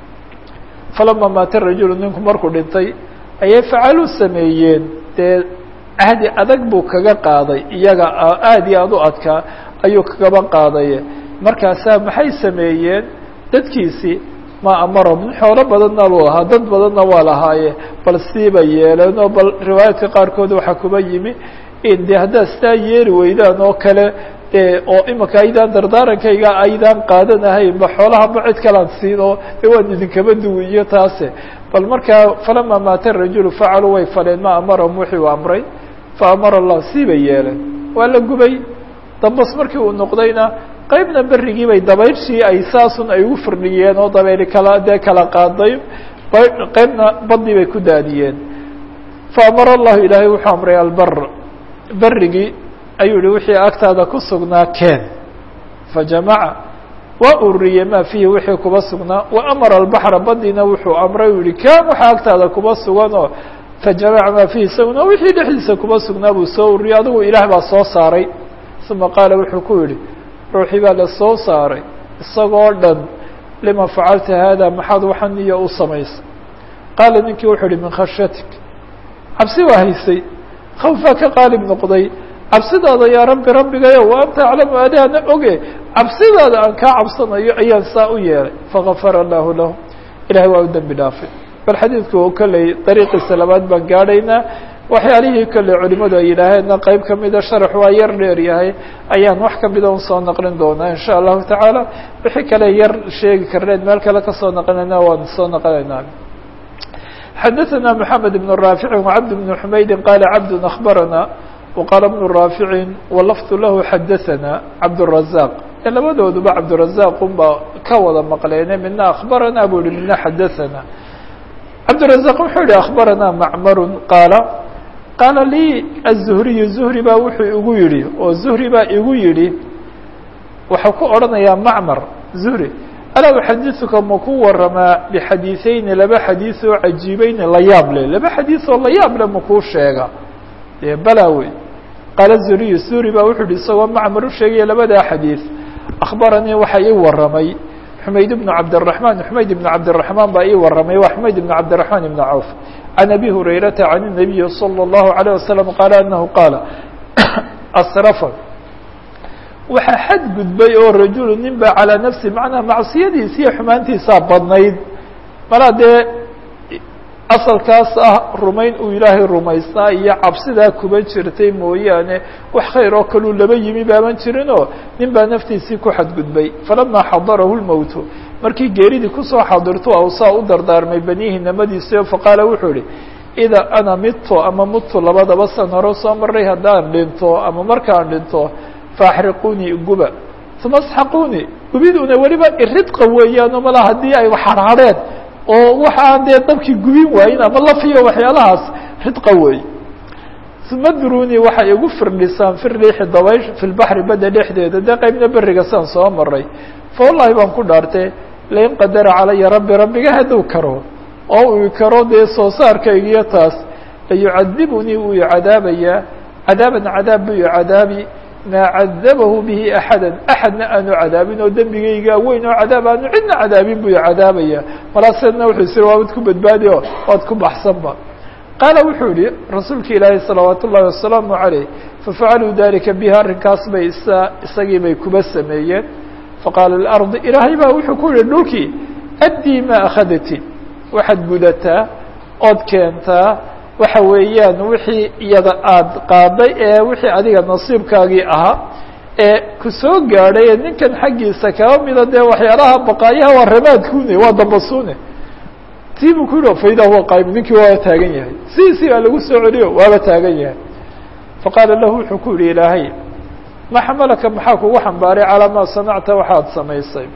falama maata rajulu ninku markuu dhintay ayay facaluu sameeyeen dee cahdi adag buu kaga qaaday iyaga aad iyo aad u adkaa ayuu kagaba qaadaye markaasaa maxay sameeyeen dadkiisii ma amarahum nin xoolo badanna buu ahaa dad badanna waa lahaaye bal siiba yeeleen oo bal riwaayaadka qaarkood waxaa kuba yimi de haddaad sidaa yeeli weydaan oo kale oo imika aydaan dardaarankayga aydaan qaadanahayn ba xoolaha ma cid kalaan siin oo de waan idinkaba duwi iyo taase bal markaa falama maata rajulu facaluu way faleen ma amarahum wixii u amray fa amara allah siibay yeeleen waa la gubay dambas markii uu noqdayna qeybna berigii bay dabayshii ay saasun ay ugu firdhiyeen oo dabayli kala dee kala qaaday qeybna badii bay ku daadiyeen fa amara allahu ilaahay wuxuu amray albar berigii ayuu yihi wixii agtaada ku sugnaa keen fajamaca waa ururiyey maa fiihi wixii kuba sugnaa wa amara albaxra badiina wuxuu amray u yihi ken waxaa agtaada kuba sugan oo fajamaca maa fiihi isaguna wixii dhexdiisa kuba sugnaa buu soo ururiyey adigu ilaah baa soo saaray uma qaala wuxuu ku yihi ruuxii baa la soo saaray isagoo dhan lima facalta haada maxaad waxan iyo u samaysay qaala ninkii wuxuu yihi min khashyatik cabsi waa haysay khawf baa ka qaalib noqday cabsidaada yaa rabbi rabbigayo wa anta aclamu adaana oge cabsidaada aan kaa cabsanayo ayaan saa u yeelay fagafara allahu lahu ilahay waa u dembi dhaafay bal xadiidku kolley dariiqiisa labaad baan gaadhaynaa waxyaalihii kolley culimadu ay yidhaaheenna qeyb kamida sharax waa yar dheer yahay ayaan wax kamida un soo naqlin doonaa in sha allahu tacaala wixii kale yar sheegi karneed meel kale kasoo naqlinayna waan soo naqlinaynaa xadaثna mحamed بن raafici وcabd بن xumaydi qala cabd أخbarana وqaala بن raafici walafظ lahu xadaثana cabdالرaزاq ee labadooduba cabdirazaq unbaa ka wada maqleene midna akhbaranaa buu yihi midna xadaثana cabdirazaq wuxuu yihi akhbaranaa macmaru qaala qaala lii aلzuhriyu zuhri baa wuxuu igu yidhi oo zuhri baa igu yidhi waxau ku odhanayaa macmar zuhri alaa uxadiثuka ma ku waramaa bixadiiثeyni laba xadiiث oo cajiibeyni la yaab leh laba xadiiث oo la yaab leh makuu sheega dee balaa wey qaala zuriyu zuri baa wuxuu yihi isagoo macmar u sheegaya labadaa xadiiث akhbaranii waxa ii waramay xumayd ibnu cabdالرaحman xumayd ibnu cabdالرaحmaan baa ii waramay waa xumayd ibnu cabdالرaحman ibn cawf can abi hurayrata can الnabiyi salى الlahu عalيه wasalam qaala anahu qaala asrafa waxaa xadgudbay oo rajulu nin ba calىa nafsi macnaa macsiyadiisa iyo xumaantiisaa badnayd malaa dee asalkaas ah rumayn uu ilaahay rumaysnaa iyo cabsidaa kuba jirtay mooyaane wax khayr oo kaluu laba yimi baaban jirinoo nin baa naftiisii ku xadgudbay falamaa xadarahu lmowtu markii geeridii kusoo xadirto awsaa u dardaarmay baniihi namadiisa faqaala wuxuu ihi idaa ana midto ama mudtu labadaba san hore soo maray haddaan dhinto ama markaan dhinto faaxriquunii guba uma asxaquunii gubiduna weliba iridqa weeyaano mala haddii ay waxarhadheen oo waxa aan dee dabkii gubin waayin ama lafiyo waxyaalahaas ridqa wey uma durunii waxay igu firdhisaan fi riixi dabaysh fi lbaxri badda dhexdeeda dee qaybna beriga saan soo maray fa wallahi baan ku dhaartay lain qadara calaya rabbi rabbiga hadduu karo oo uu karo dee soo saarkaygiyo taas layucadibunii wuu icadaabayaa cadaaban cadaab buu icadaabi maa cadabahu bihi axada axadna aanu cadaabin oo dembigaygaa weyn oo cadaab aanu cidna cadaabin buu cadaabaya malaaseedna wuxuu isiri waabad ku badbaadi o waad ku baxsanba qaala wuxuu yihi rasuulka ilaahi salawaat ullahi wasalaamu عaleyh fafacaluu dalika biha arrinkaas bay isa isagii bay kuba sameeyeen faqaala lardi ilaahay baa wuxuu ku yihi dhulkii addii ma akhadati waxaad gudataa ood keentaa waxa weeyaan wixii iyada aada qaaday ee wixii adiga nasiibkaagii ahaa ee ku soo gaadhay ee ninkan xaggiisa kaba mida dee waxyaalaha baqaayaha waa ramaadkune waa dambasuune tii buu ku yihi faida huwa qaayim ninkii waaba taagan yahay sidiisii baa lagu soo celiyo waaba taagan yahay faqaala lahu wuxuu ku yihi ilaahay ma xamalaka maxaa kugu xambaaray calaa maa sanacta waxaad samaysay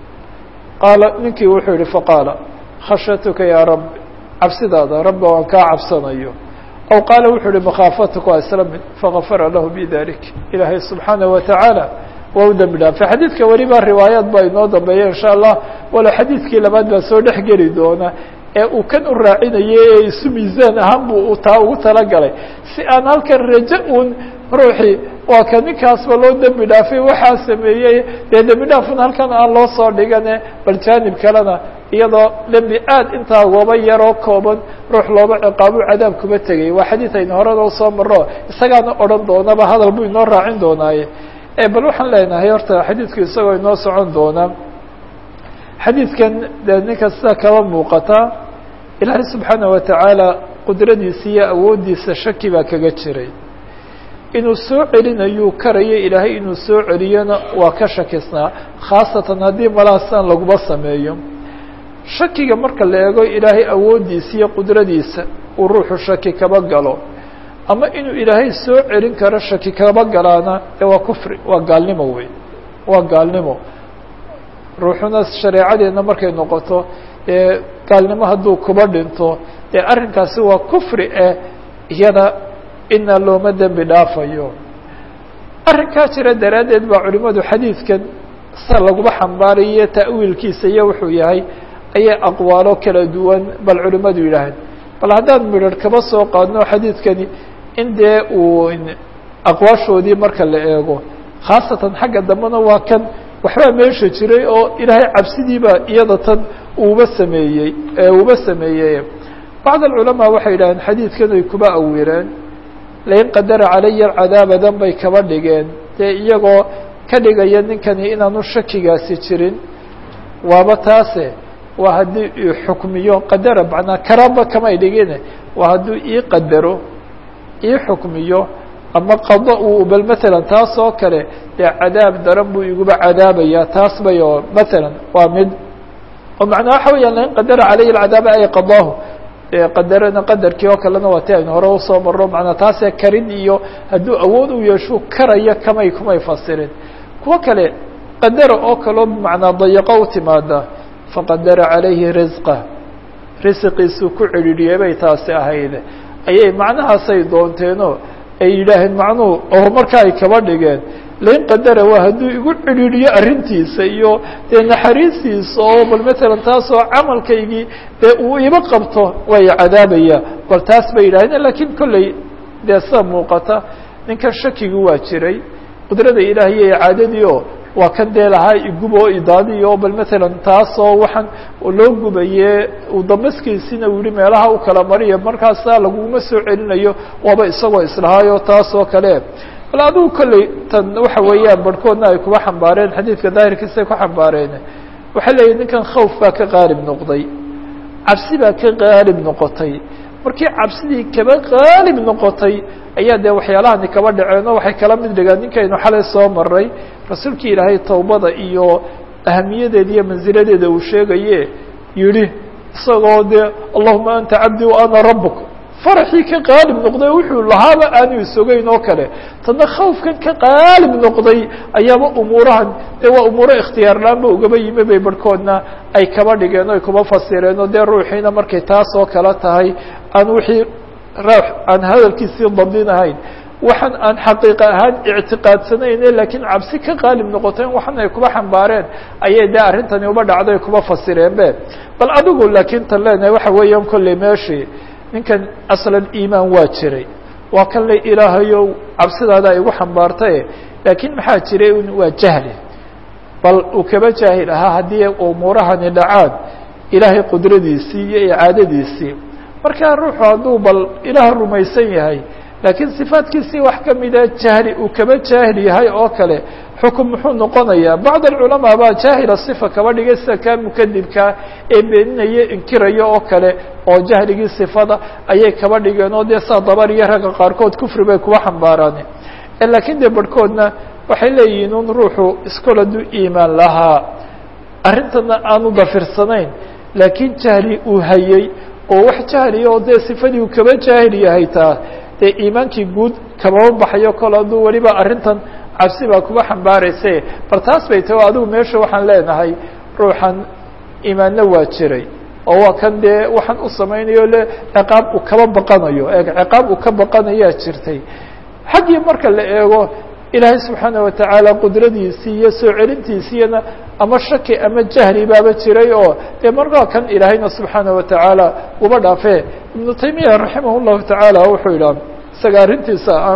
qaala ninkii wuxuu yihi faqaala khashyatuka yaa rab cabsidaada rabba waan kaa cabsanayo aw qaala wuxuu uhi makhaafatuka waa isla mid fagafara lahu bidalik ilaahay subxaanaه watacaala waa u dembi dhaafay xadiidka weliba riwaayaad baa inoo dambeeya insha allah walo xadiidkii labaad baa soo dhex geli doona ee uu kan u raacinayay ee isu miisaan ahaan buu taa ugu talagalay si aan halkan raje un ruuxii waa ka ninkaasba loo dembi dhaafay waxaa sameeyey dee dembi dhaafun halkan aan loo soo dhigane bal jaanib kalena iyadoo dembi aad intaa gooba yaroo kooban ruux looba ciqaabu cadaab kuma tegay waa xadiid aynu horena usoo maro isagaana odhan doonaba hadal buu inoo raacin doonaaye bal waxaan leenahay horta xadiidku isagoo inoo socon doona xadiidkan dee ninka sida kaba muuqata ilaahay subxaana watacaala qudradiisa iyo awooddiisa shaki baa kaga jiray inuu soo celinayuu karayo ilaahay inuu soo celiyona waa ka shakisnaa khaasatan haddii malaasan laguma sameeyo shakiga marka la eego ilaahay awooddiisa iyo qudradiisa uu ruuxu shaki kaba galo ama inuu ilaahay soo celin karo shaki kaba galaana ee waa kufri waa gaalnimo wey waa gaalnimo ruuxuna shareecadeenna markay noqoto ee gaalnimo hadduu kuba dhinto dee arrinkaasi waa kufri eh iyada ina looma dembi dhaafayo arrinkaa jira daraaddeed baa culimadu xadiidkan sa laguma xambaarayo ta'wiilkiisa iyo wuxuu yahay ayay aqwaalo kala duwan bal culimadu yidhaaheen bal haddaan midrh kaba soo qaadno xadiidkani in dee uu aqwaashoodii marka la eego khaasatan xagga dambena waa kan waxbaa meesha jiray oo ilaahay cabsidiiba iyada tan uuba sameeyey uuba sameeyey bacd alculamaa waxay yidhaaheen xadiidkan ay kuba awireen lain qadara calaya cadaabadan bay kaba dhigeen dee iyagoo ka dhigaya ninkani inaanu shakigaasi jirin waaba taase waa haddii ii xukmiyo qadara macnaa karaba kamay dhigine waa hadduu ii qadaro ii xukmiyo ama qado uu bal matalan taas oo kale dee cadaab daran buu iguba cadaabayaa taas bay oo matalan waa mid oo macnaa waxa weeyaan lain qadara calaya alcadaaba ay qadaahu qadarana qadarkii oo kalena waa ti aynu hore usoo marro manaa taasee karin iyo hadduu awood u yeeshu karaya kamay kumay fasirin kuwo kale qadara oo kaloo bimacnaa dayiqo u timaada faqadara calayhi risqa risiqiisuu ku cidhiidhiyey bay taasi ahayd ayay macnahaasay doonteenoo ay yidhaaheen macnuhu oo markaa ay kaba dhigeen lain qadara waa hadduu igu cidhiidhiyo arrintiisa iyo dee naxariistiisa oo bal matalan taasoo camalkaygii dee uu iba qabto way cadaabaya bal taas bay yidhahdeen lakiin kolley dee sida muuqata ninkan shakigi waa jiray qudrada ilaahay iyo icaadadii oo waa kan dee lahaa igub oo idaadiyo oo bal matalan taasoo waxaan loo gubaye uu damaskiisina uu yihi meelaha u kala mariya markaasa laguma soo celinayo waaba isagoo islahaayo taas oo kale bal adigu kolley tan waxa weeyaan barhkoodna ay kuba xambaareen xadiidka daahirkiisay ku xambaareen waxay leeyihin ninkan khawf baa ka qaalib noqday cabsi baa ka qaalib noqotay markii cabsidii kaba qaalib noqotay ayaa dee waxyaalahani kaba dhaceen oo waxay kala mid dhigaan ninkaynu xalay soo maray rasuulkii ilaahay towbada iyo ahamiyadeeda iyo mansiladeeda uu sheegaye yidhi isagoo dee allahuma anta cabdi wa ana rabuk faraxii ka qaalib noqday wuxuu lahaaba aanu isogeyn oo kale tadna khawfkan ka qaalib noqday ayaaba umuurahan dee waa umuuro ikhtiyaar la-aanba ugaba yimi bay barhkoodna ay kaba dhigeen o ay kuba fasireen oo dee ruuxiina markay taas oo kale tahay aan wixii ruux aan hadalkiisii dabdinahayn waxaan aan xaqiiqa ahaan ictiqaadsanayne laakiin cabsi ka qaalib noqoto in waxan ay kuba xambaareen ayay dee arrintani uba dhacday kuba fasireen be bal adigu laakiin tan leenahay waxa weeyaan kolley meeshii ninkan aslan iimaan waa jiray waa kan le ilaahayow cabsidaada ay igu xambaartaye laakiin maxaa jiray waa jahli bal uu kaba jaahil ahaa haddii umuurahani dhacaan ilaahay qudradiisii iyo icaadadiisii markaa ruuxu hadduu bal ilaah rumaysan yahay laakiin sifaadkiisii wax kamida jahli uu kaba jaahil yahay oo kale xukun muxuu noqonayaa bacd alculamaa baa jaahila sifa kaba dhigay sida kaa mukadibkaa ee beeninaya inkiraya oo kale oo jahligii sifada ayay kaba dhigeen oo dee saa dabar iyo ragga qaarkood kufri bay kuwa xambaaraan laakiin dee barhkoodna waxay leeyihiin un ruuxu iskol hadduu iimaan lahaa arrintana aanu dafirsanayn laakiin jahli uu hayey oo wax jahliya oo dee sifadii uu kaba jaahil yahay taa dee iimaankii guud kamaba baxayo kol hadduu weliba arrintan cabsi baa kuba xambaarayse bal taas bay tahi o adigu meesha waxaan leenahay ruuxan iimaanna waa jiray oo waa kan dee waxaan u samaynayo le ciqaab uu kaba baqanayo e ciqaab uu ka baqanayaa jirtay xaggii marka la eego ilaahay subxaana watacaala qudradiisii iyo soo celintiisiiyana ama shaki ama jahli baaba jiray oo dee markaa kan ilaahayna subxaana watacaala uba dhaafe ibnu taymiya raximah llahu tacaala wuxuu yidhaha isaga arrintiisa ah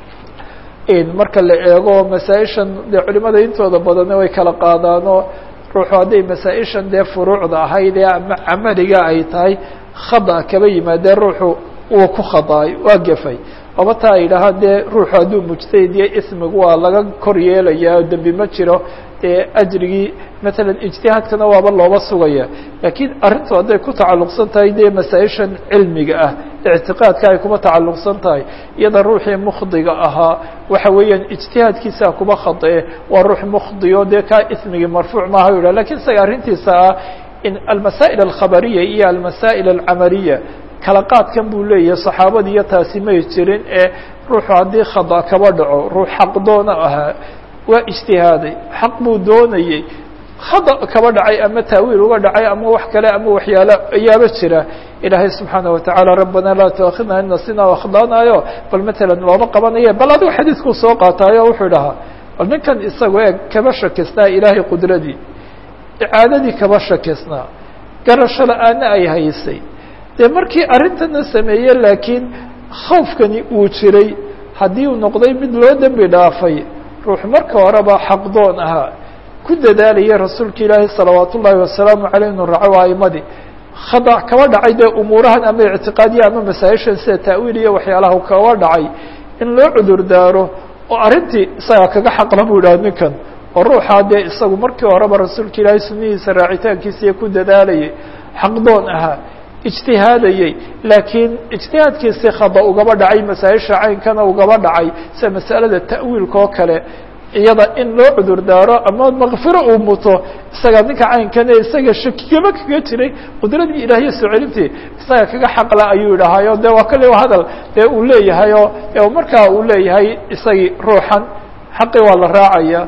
marka la eego masaa-ishan dee culimada intooda badane way kala qaadaanoo ruuxu hadday masaa-ishan dee furuucda ahayd ee ama camaliga ay tahay khada kaba yimaadee ruuxu uu ku khadaay waa gefay aba taa ay yidhaahaan dee ruuxu hadduu mujtahid iyo ismigu waa laga kor yeelayaa dembi ma jiro dee ajrigii matalan ijtihaadkana waaba looba sugaya laakiin arrintu hadday ku tacalluqsan tahay dee masaa-ishan cilmiga ah ictiqaadka ay kuma tacalluqsan tahay iyada ruuxii mukhdiga ahaa waxa weeyaan ijtihaadkiisa kuba khadae waa ruux mukhdiyo dee kaa ismigii marfuuc maaha yidhah lakin isaga arrintiisa ah in almasaa'il alkhabariya iyo almasaa'il alcamaliya kala qaadkan buu leeyahay saxaabadii iyo taasi may jirin ee ruuxu haddii khada kaba dhaco ruux xaqdoona ahaa waa ijtihaaday xaq buu doonayey khada kaba dhacay ama taawiil uga dhacay ama wax kale ama waxyaalo ayaaba jira ilaahay subxaana watacaala rabbana laa tuakhidna in nasina akhdanayo bal matalan looma qabanaye bal adigu xadiidkuu soo qaataayo wuxuu dhahaa bal ninkan isago eeg kaba shakisnaa ilaahay qudradii icaadadii kaba shakisnaa garasho la-aana ay haysay dee markii arrintana sameeye laakiin khawfkani uu jiray haddii uu noqday mid loo dembi dhaafay ruux marka horeba xaqdoon ahaa ku dadaalaya rasuulka ilaahi salawaat ullaahi wasalaamu caleyh inu raaco aimadii khada kaba dhacay dee umuurahan ama ictiqaadiya ama masaa-ishan sida ta'wiil iyo waxyaalaha kaba dhacay in loo cudur daaro oo arrintii isaga kaga xaqla buu idhaha ninkan oo ruuxaa dee isagu markii horeba rasuulka ilaahay sunihiisa raacitaankiisiiyo ku dadaalayay xaqdoon ahaa ijtihaadayey laakiin ijtihaadkiisii khada ugaba dhacay masaa-isha caynkana ugaba dhacay sida masalada ta'wiilka oo kale iyada in loo cudur daaro ama makfiro uu muto isaga ninka caynkane isaga shakigama kaga jiray qudradii ilaahiya soo celintii isaga kaga xaqla ayuu idhahaayo de waa kale hadal dee uu leeyahay oo markaa uu leeyahay isagii ruuxan xaqii waa la raacaya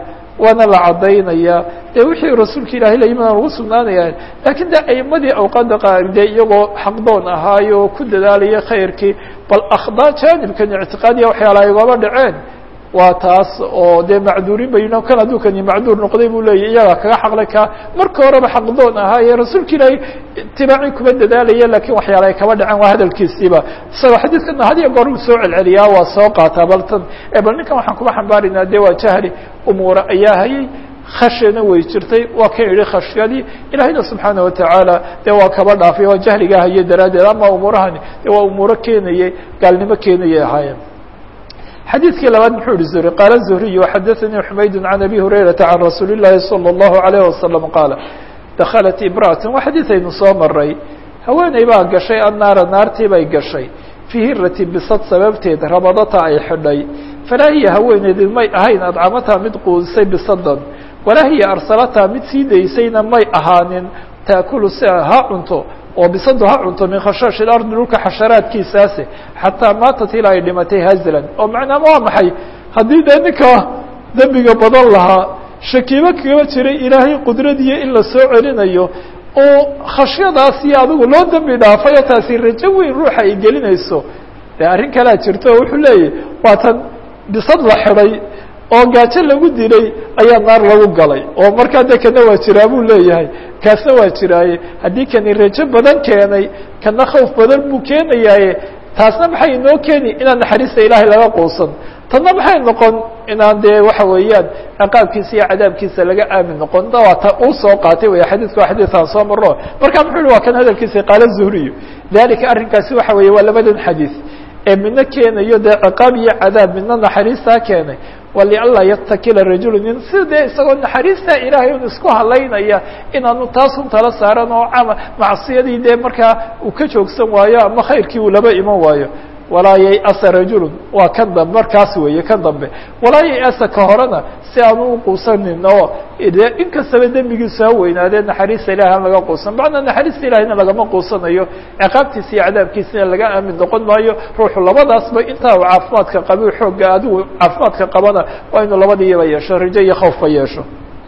waana la caddaynaya dee wixii rasuulka ilahay la yimid aan ugu sugnaanaya lakiin de aimadii awqaada qaar dee iyagoo xaqdoon ahaayo oo ku dadaalaya khayrkii bal akhdaa jaanibkan ictiqaadiya waxyaala igooba dhaceen waa taas oo dee macduurin bayin kan hadduu kani macduur noqday buu leeyahy iyagaa kaga xaqlay ka marka horeba xaqdoon ahaaye rasuulka ilaahay itibaaci kuma dadaalaya lakiin waxyaala ay kaba dhaceen waa hadalkiisiiba isagoo xadiidkana had iyo goor uu soo celceliyaa waa soo qaataa bal tan bal ninkan waxaan kuba xambaaraynaa de waa jahli umuura ayaa hayay khashina way jirtay waa kan yihi khashyadii ilahayna subxaana watacaala dee waa kaba dhaafay waa jahligaa haye daraaddeed ama umuurahani de waa umuuro keenayay gaalnimo keenayay ahaayeen xadiidkii labaad muxuu yihi zuhri qaala zuhriy xadaثanii xumayd can abi hurayrata can rasuuli الlahi salى الlahu عalayه wasalam qaala dakhalat imra'at waa xadiid aynu soo maray haweeney baa gashay annaara naartii bay gashay fii hirati bisad sababteed rabadata ay xidhay falaa hiya haweeneedi may ahayn adcamataa mid quudisay bisadan walaa hiya arsalataa mid sii daysayna may ahaanin taakulu si ha cunto oo bisadu ha cunto min khashaashi lardi dhulka xasharaadkiisaase xataa maatat ilaa ay dhimatay hazlan oo macnaama waa maxay haddii dee ninka dembiga badan lahaa shakiimo kaga jiray ilaahay qudradiyo in la soo celinayo oo khashyadaasi adigu loo dembi dhaafayo taasi rajo weyn ruuxa ay gelinayso dee arrin kalea jirto oo wuxuu leeyahy waa tan bisad la xidhay oo gaajo lagu dilay ayaa naar lagu galay oo markaa de kana waa jiraa buu leeyahay kaasna waa jiraaye haddii kani rajo badan keenay kana khawf badan buu keenayaaye taasna maxay inoo keeni inaan naxariista ilaahay laga quusan tanna maxay noqon inaan dee waxa weeyaan ciqaabkiisa iyo cadaabkiisa laga aamin noqon waa ta uu soo qaatay wey xadiidka waa xadiiثaan soo maro marka muxuu yihi waa kan hadalkiisa qaala zuhriyu dalika arrinkaasi waxa weeye waa labadan xadiiث ee midna keenayo dee ciqaab iyo cadaab midna naxariistaa keenay walianlaa yatakila rajulu nin si dee isagoo naxariistaa ilaahay un isku halaynaya inaanu taasun tala saaran oo ama macsiyadii dee markaa uu ka joogsan waayo ama khayrkii uu laba iman waayo walaa yayasa rajulu waa kan dambe markaas weeye kan dambe walaa yayasa ka horena si aanu uquusanin oo de in kastaba dembigiisu ha weynaadee naxariista ilahi aan laga quusan macnaa naxariista ilahina lagama quusanayo ciqaabtiisa iyo cadaabkiisana laga aamin noqon maayo ruuxu labadaasba intaa uu caafimaadka qabi xooga adigu caafimaadka qabana waa inuu labadiiba yeesho rajo iyo khawfba yeesho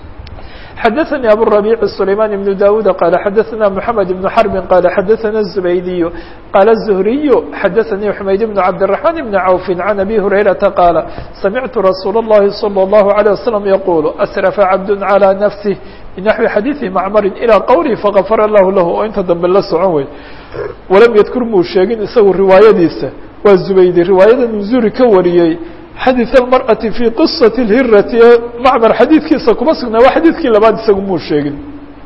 xadaثnي abu الربيع سليمان بن dاود qال xadaثna محamed بن حرب qال xadaثna الزبيدي qال الزهري xadaثnي حmayd بن عبدالرحمن بن عوف عن أbي هريرةa qاaل سمعت رsuuل اللhi صلى الله عليه وسلم يقول أسرف عبد على نفسه بنحوi xadيiثi معmr إلى qwله فغفر الlah lah oo inta dambe la socon wey walam ydkur muu sheegin isagu riwaayadiisa waa زubaydi riwaayadan zuri ka wariyey xadiث الmarأaةi fي qiصaة الhirati ee macmar xadiidkiisa kuma sugnaa waa xadiidkii labaad isagu muu sheegin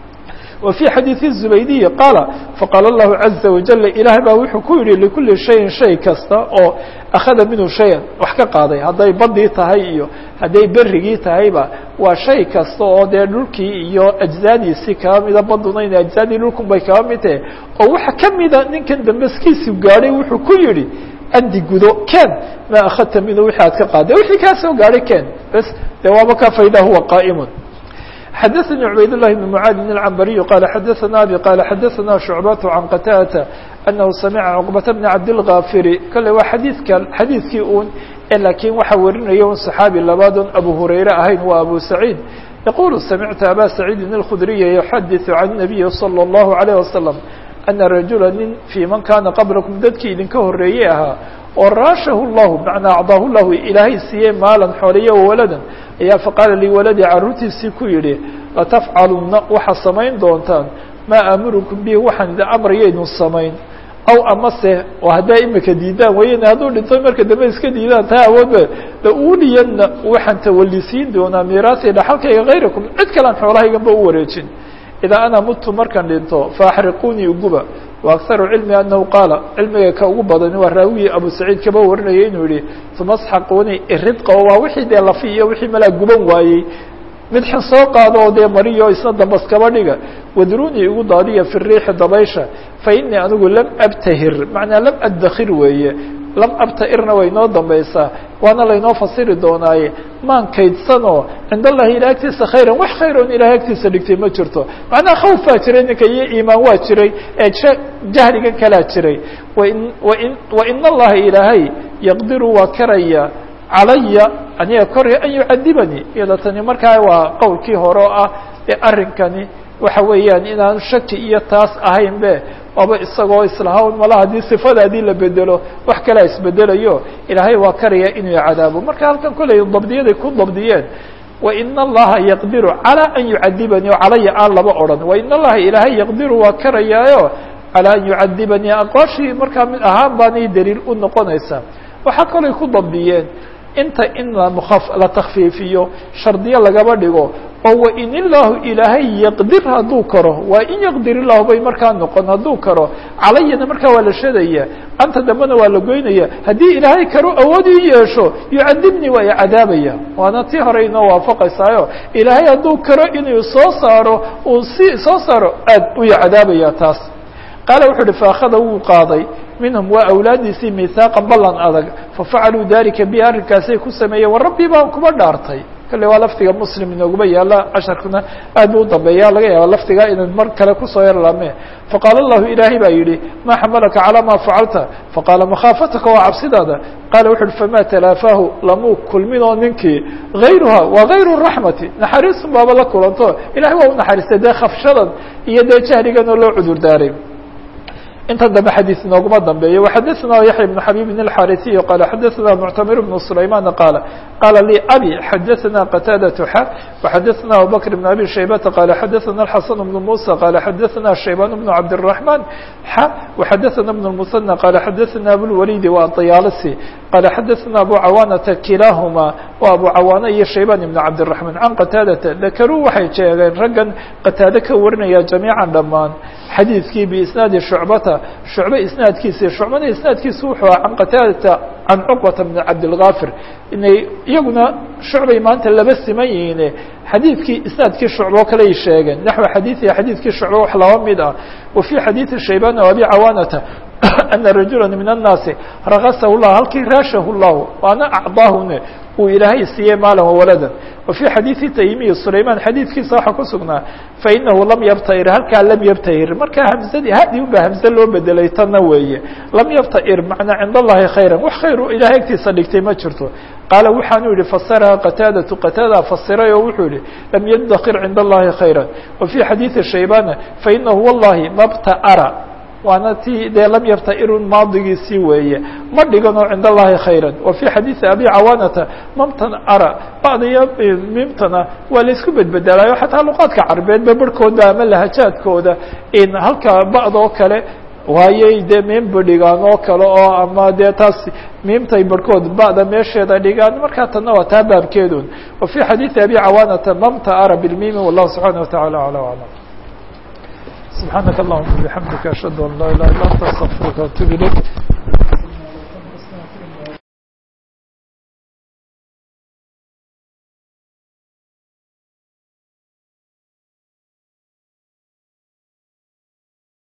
wa fي xadiiث الزubaydiyi qaala faqaala الlahu عaزa وaجل ilaah baa wuxuu ku yihi likuli شhayin shay kasta oo akhada minhu shayan wax ka qaaday hadday badii tahay iyo hadday berigii tahayba waa shay kasta oo dee dhulkii iyo ajزaadiisii kaba mida baduna in ajزaadii dhulkun bay kaba mid tahe oo waxa kamida ninkan dambeskiisu gaadhay wuxuu ku yihi andi gudo ken ma akhadta minhu wixii aad ka qaaday wixii kaa soo gaadhay ken bes de waaba ka fayda huwa qaa'imun xadaثnي cubayd الlahi بن mعاad الcmbariي qال xadaثna abi qال xadaثna شhucbaة عan qatاdة أnahu samca cqبaةa بn cabdالغاfiri kale waa xadiidkan xadiidkii un lakiin waxaa warinaya un صaxaabi labaadon abu hurayre ahayn waa abu saعيid yaqul samictu aba saعيidi الkhdriya yuxadiث can النabiyi slى الlahu عalيه waslم ana rajula nin fii man kaana qablakum dadkii idinka horeeyey ahaa oo raashahu llahu macnaa acdaahu llahu ilaahay siiyey maalan xooliya waladan ayaa faqaala liwaladi carruurtiisii ku yidhi latafcalunna waxaad samayn doontaan maa aamurukum bihi waxaan idin amrayaynu samayn aw amase oo haddaa imika diidaan weyne hadduu dhinto marka dambe iska diidaan taa awoodba la uuliyadna waxaan tawalisiin doonaa miiraasi dhaxalkayga hayrakum cid kalean xoolahayganba u wareejin idaa ana mudtu markaan dhinto faaxriquunii uguba wa akharu cilmi anahu qaala cilmiga ka ugu badani waa raawigii abu saciid kaba warinaya inuu yihi uma asxaquunii iridqa oo waa wixii dee lafi iyo wixii malaa guban waayey mid xin soo qaado oo dee mariyo isna dambas kaba dhiga wadrunii igu daadiya fi riixi dabaysha fa inii anigu lam abtahir macnaa lam addakir weeye lam abta'irna way noo dambaysaa waana laynoo fasiri doonaaye maan kaydsanoo cind allahi ila agtiisa khayran wax khayr oon ilahay agtiisa dhigtay ma jirto macnaha khawf baa jiray ninka iyo iimaan waa jiray ee jahligan kalaa jiray wain wain wain allaha ilaahay yaqdiru waa karaya calaya aniga koraya an yucadibanii iyada tani markaa waa qowlkii hore oo ah ee arrinkani waxa weeyaan inaan shaki iyo taas ahayn be waaba isagoo islahawn mala haddii sifadaadii la bedelo wax kalea isbedelayo ilaahay waa karaya inuu cadaabo marka halkan koley dabdiyaday ku dabdiyeen wain allaha yaqdiru calىa an yucadibanii o calaya aan laba odhan wain allaha ilaahay yaqdiru waa karayaayo calىa an yucadibanii aqwaashii markaa mid ahaan baanay daliil u noqonaysaa waxaa kalay ku dabdiyeen inta in la takfiifiyo shardiyo lagaba dhigo oo wain illaahu ilaahay yaqdir hadduu karo waa in yaqdir illahu bay markaa noqon hadduu karo calayana markaa waa la shadaya anta dambena waa la goynaya haddii ilaahay karo awood i yeesho yucadibnii waa icadaabaya waana tii hore inoo waafaqaysaayo ilaahay hadduu karo inuu soo saaro uu si soo saaro aad u icadaabaya taas qaala wuxuu uhi faakhada wuu qaaday minhum waa awlaadiisii mihaaqan ballan adag fafacaluu dalika bi arrinkaasay ku sameeyeen war rabbii baan kuba dhaartay kale waa lafdiga muslim inooguma yaala casharkuna aad bu u dambeeya laga yaaba lafdiga inaan mar kale kusoo yarlaame faqaala allahu ilaahay baa yidhi maa xamalaka calaa maa facalta faqaala makhaafataka waa cabsidaada qaala wuxu uhi famaa talaafaahu lamuu kulminoo ninkii hayruha waa hayru raxmati naxariisun baaba la kulanto ilahay waa u naxariistay dee khafshadan iyo dee jahligan oo loo cudur daaray intan dambe xadيث inooguma dambeeyo وxadثna yaحya بن xabيب الxاrثي qال xadثna معتmر بن سليمان qال qاla lي abي xadثna qتاadة x وxadثna abوبكر بن أbي شhيبة qال xadثna الحسن بن موسى qال xadثna شhيبان بن عبدالرحمن x وxadثna بن المثنى qال xadثna أبوالوليد وطyaalsي qال xadثna أbو cawاnةa kilاahma و أbو cawاnة iyo شhيبان بن عبدالرحمن عن qتاadةa ذkrوu waxay sheegeen raggan qتاade ka warinaya جamيiعا dhamaan xadiidkii بisناadi شhuعbata shucbe isnaadkiisi shucbana isnaadkiisu wuxuu ah can qataadata can cuqbata bn cabdilgafir inay iyaguna shucbay maanta laba siman yihiine xadiidkii isnaadkii shucbo kaley sheegeen naxو xadiiثi xadiidkii shucbe wax laba mid ah wa fي xadiiثi shayban abi cawaanata ana rajula min الnaasi rakasahu lah halkii raashahu llahu waana acdaahune uu ilaahay siiyey maalan wawaladan wa fii xadiidi taymiyi sulayman xadiidkiisa waxaa ku sugnaa fainahu lam yabtair halkaa lam yabtahir markaa hamsadii hadi unba hamse loo bedelay tanna weeye lam yabtair macnaa cind allahi khayra wax khayr ilahay agtiisa dhigtay ma jirto qaala waxaanu yihi fasaraha qataadatu qataada fasiray oo wuxuu yihi lam yadakir cind allahi khayra wa fii xadiidi shaybana fainahu wallahi mabtaara waana ti dee lam yabtairun maadigiisii weeye ma dhiganoo cind allahi khayra wa fii xadiidi abi cawaanata mamtan ara bacdiyo mimtana waa la isku bedbedelaayo xataa luqaadka carbeedba barhkooda ama lahajaadkooda in halka bacdoo kale waayey dee miimba dhigaan oo kale oo ama dee taas miimtay barhkood ba'da meesheeda dhigaan markaa tanna waa taa baabkeedun wa fii xadiidi abi cawaanata mamta ara bilmimi wallahu subxaana wataعala alى aclam سبحانك اللهم وبحمدك أشهد أن لا إله إلا أنت أستغفرك وأتوب إليك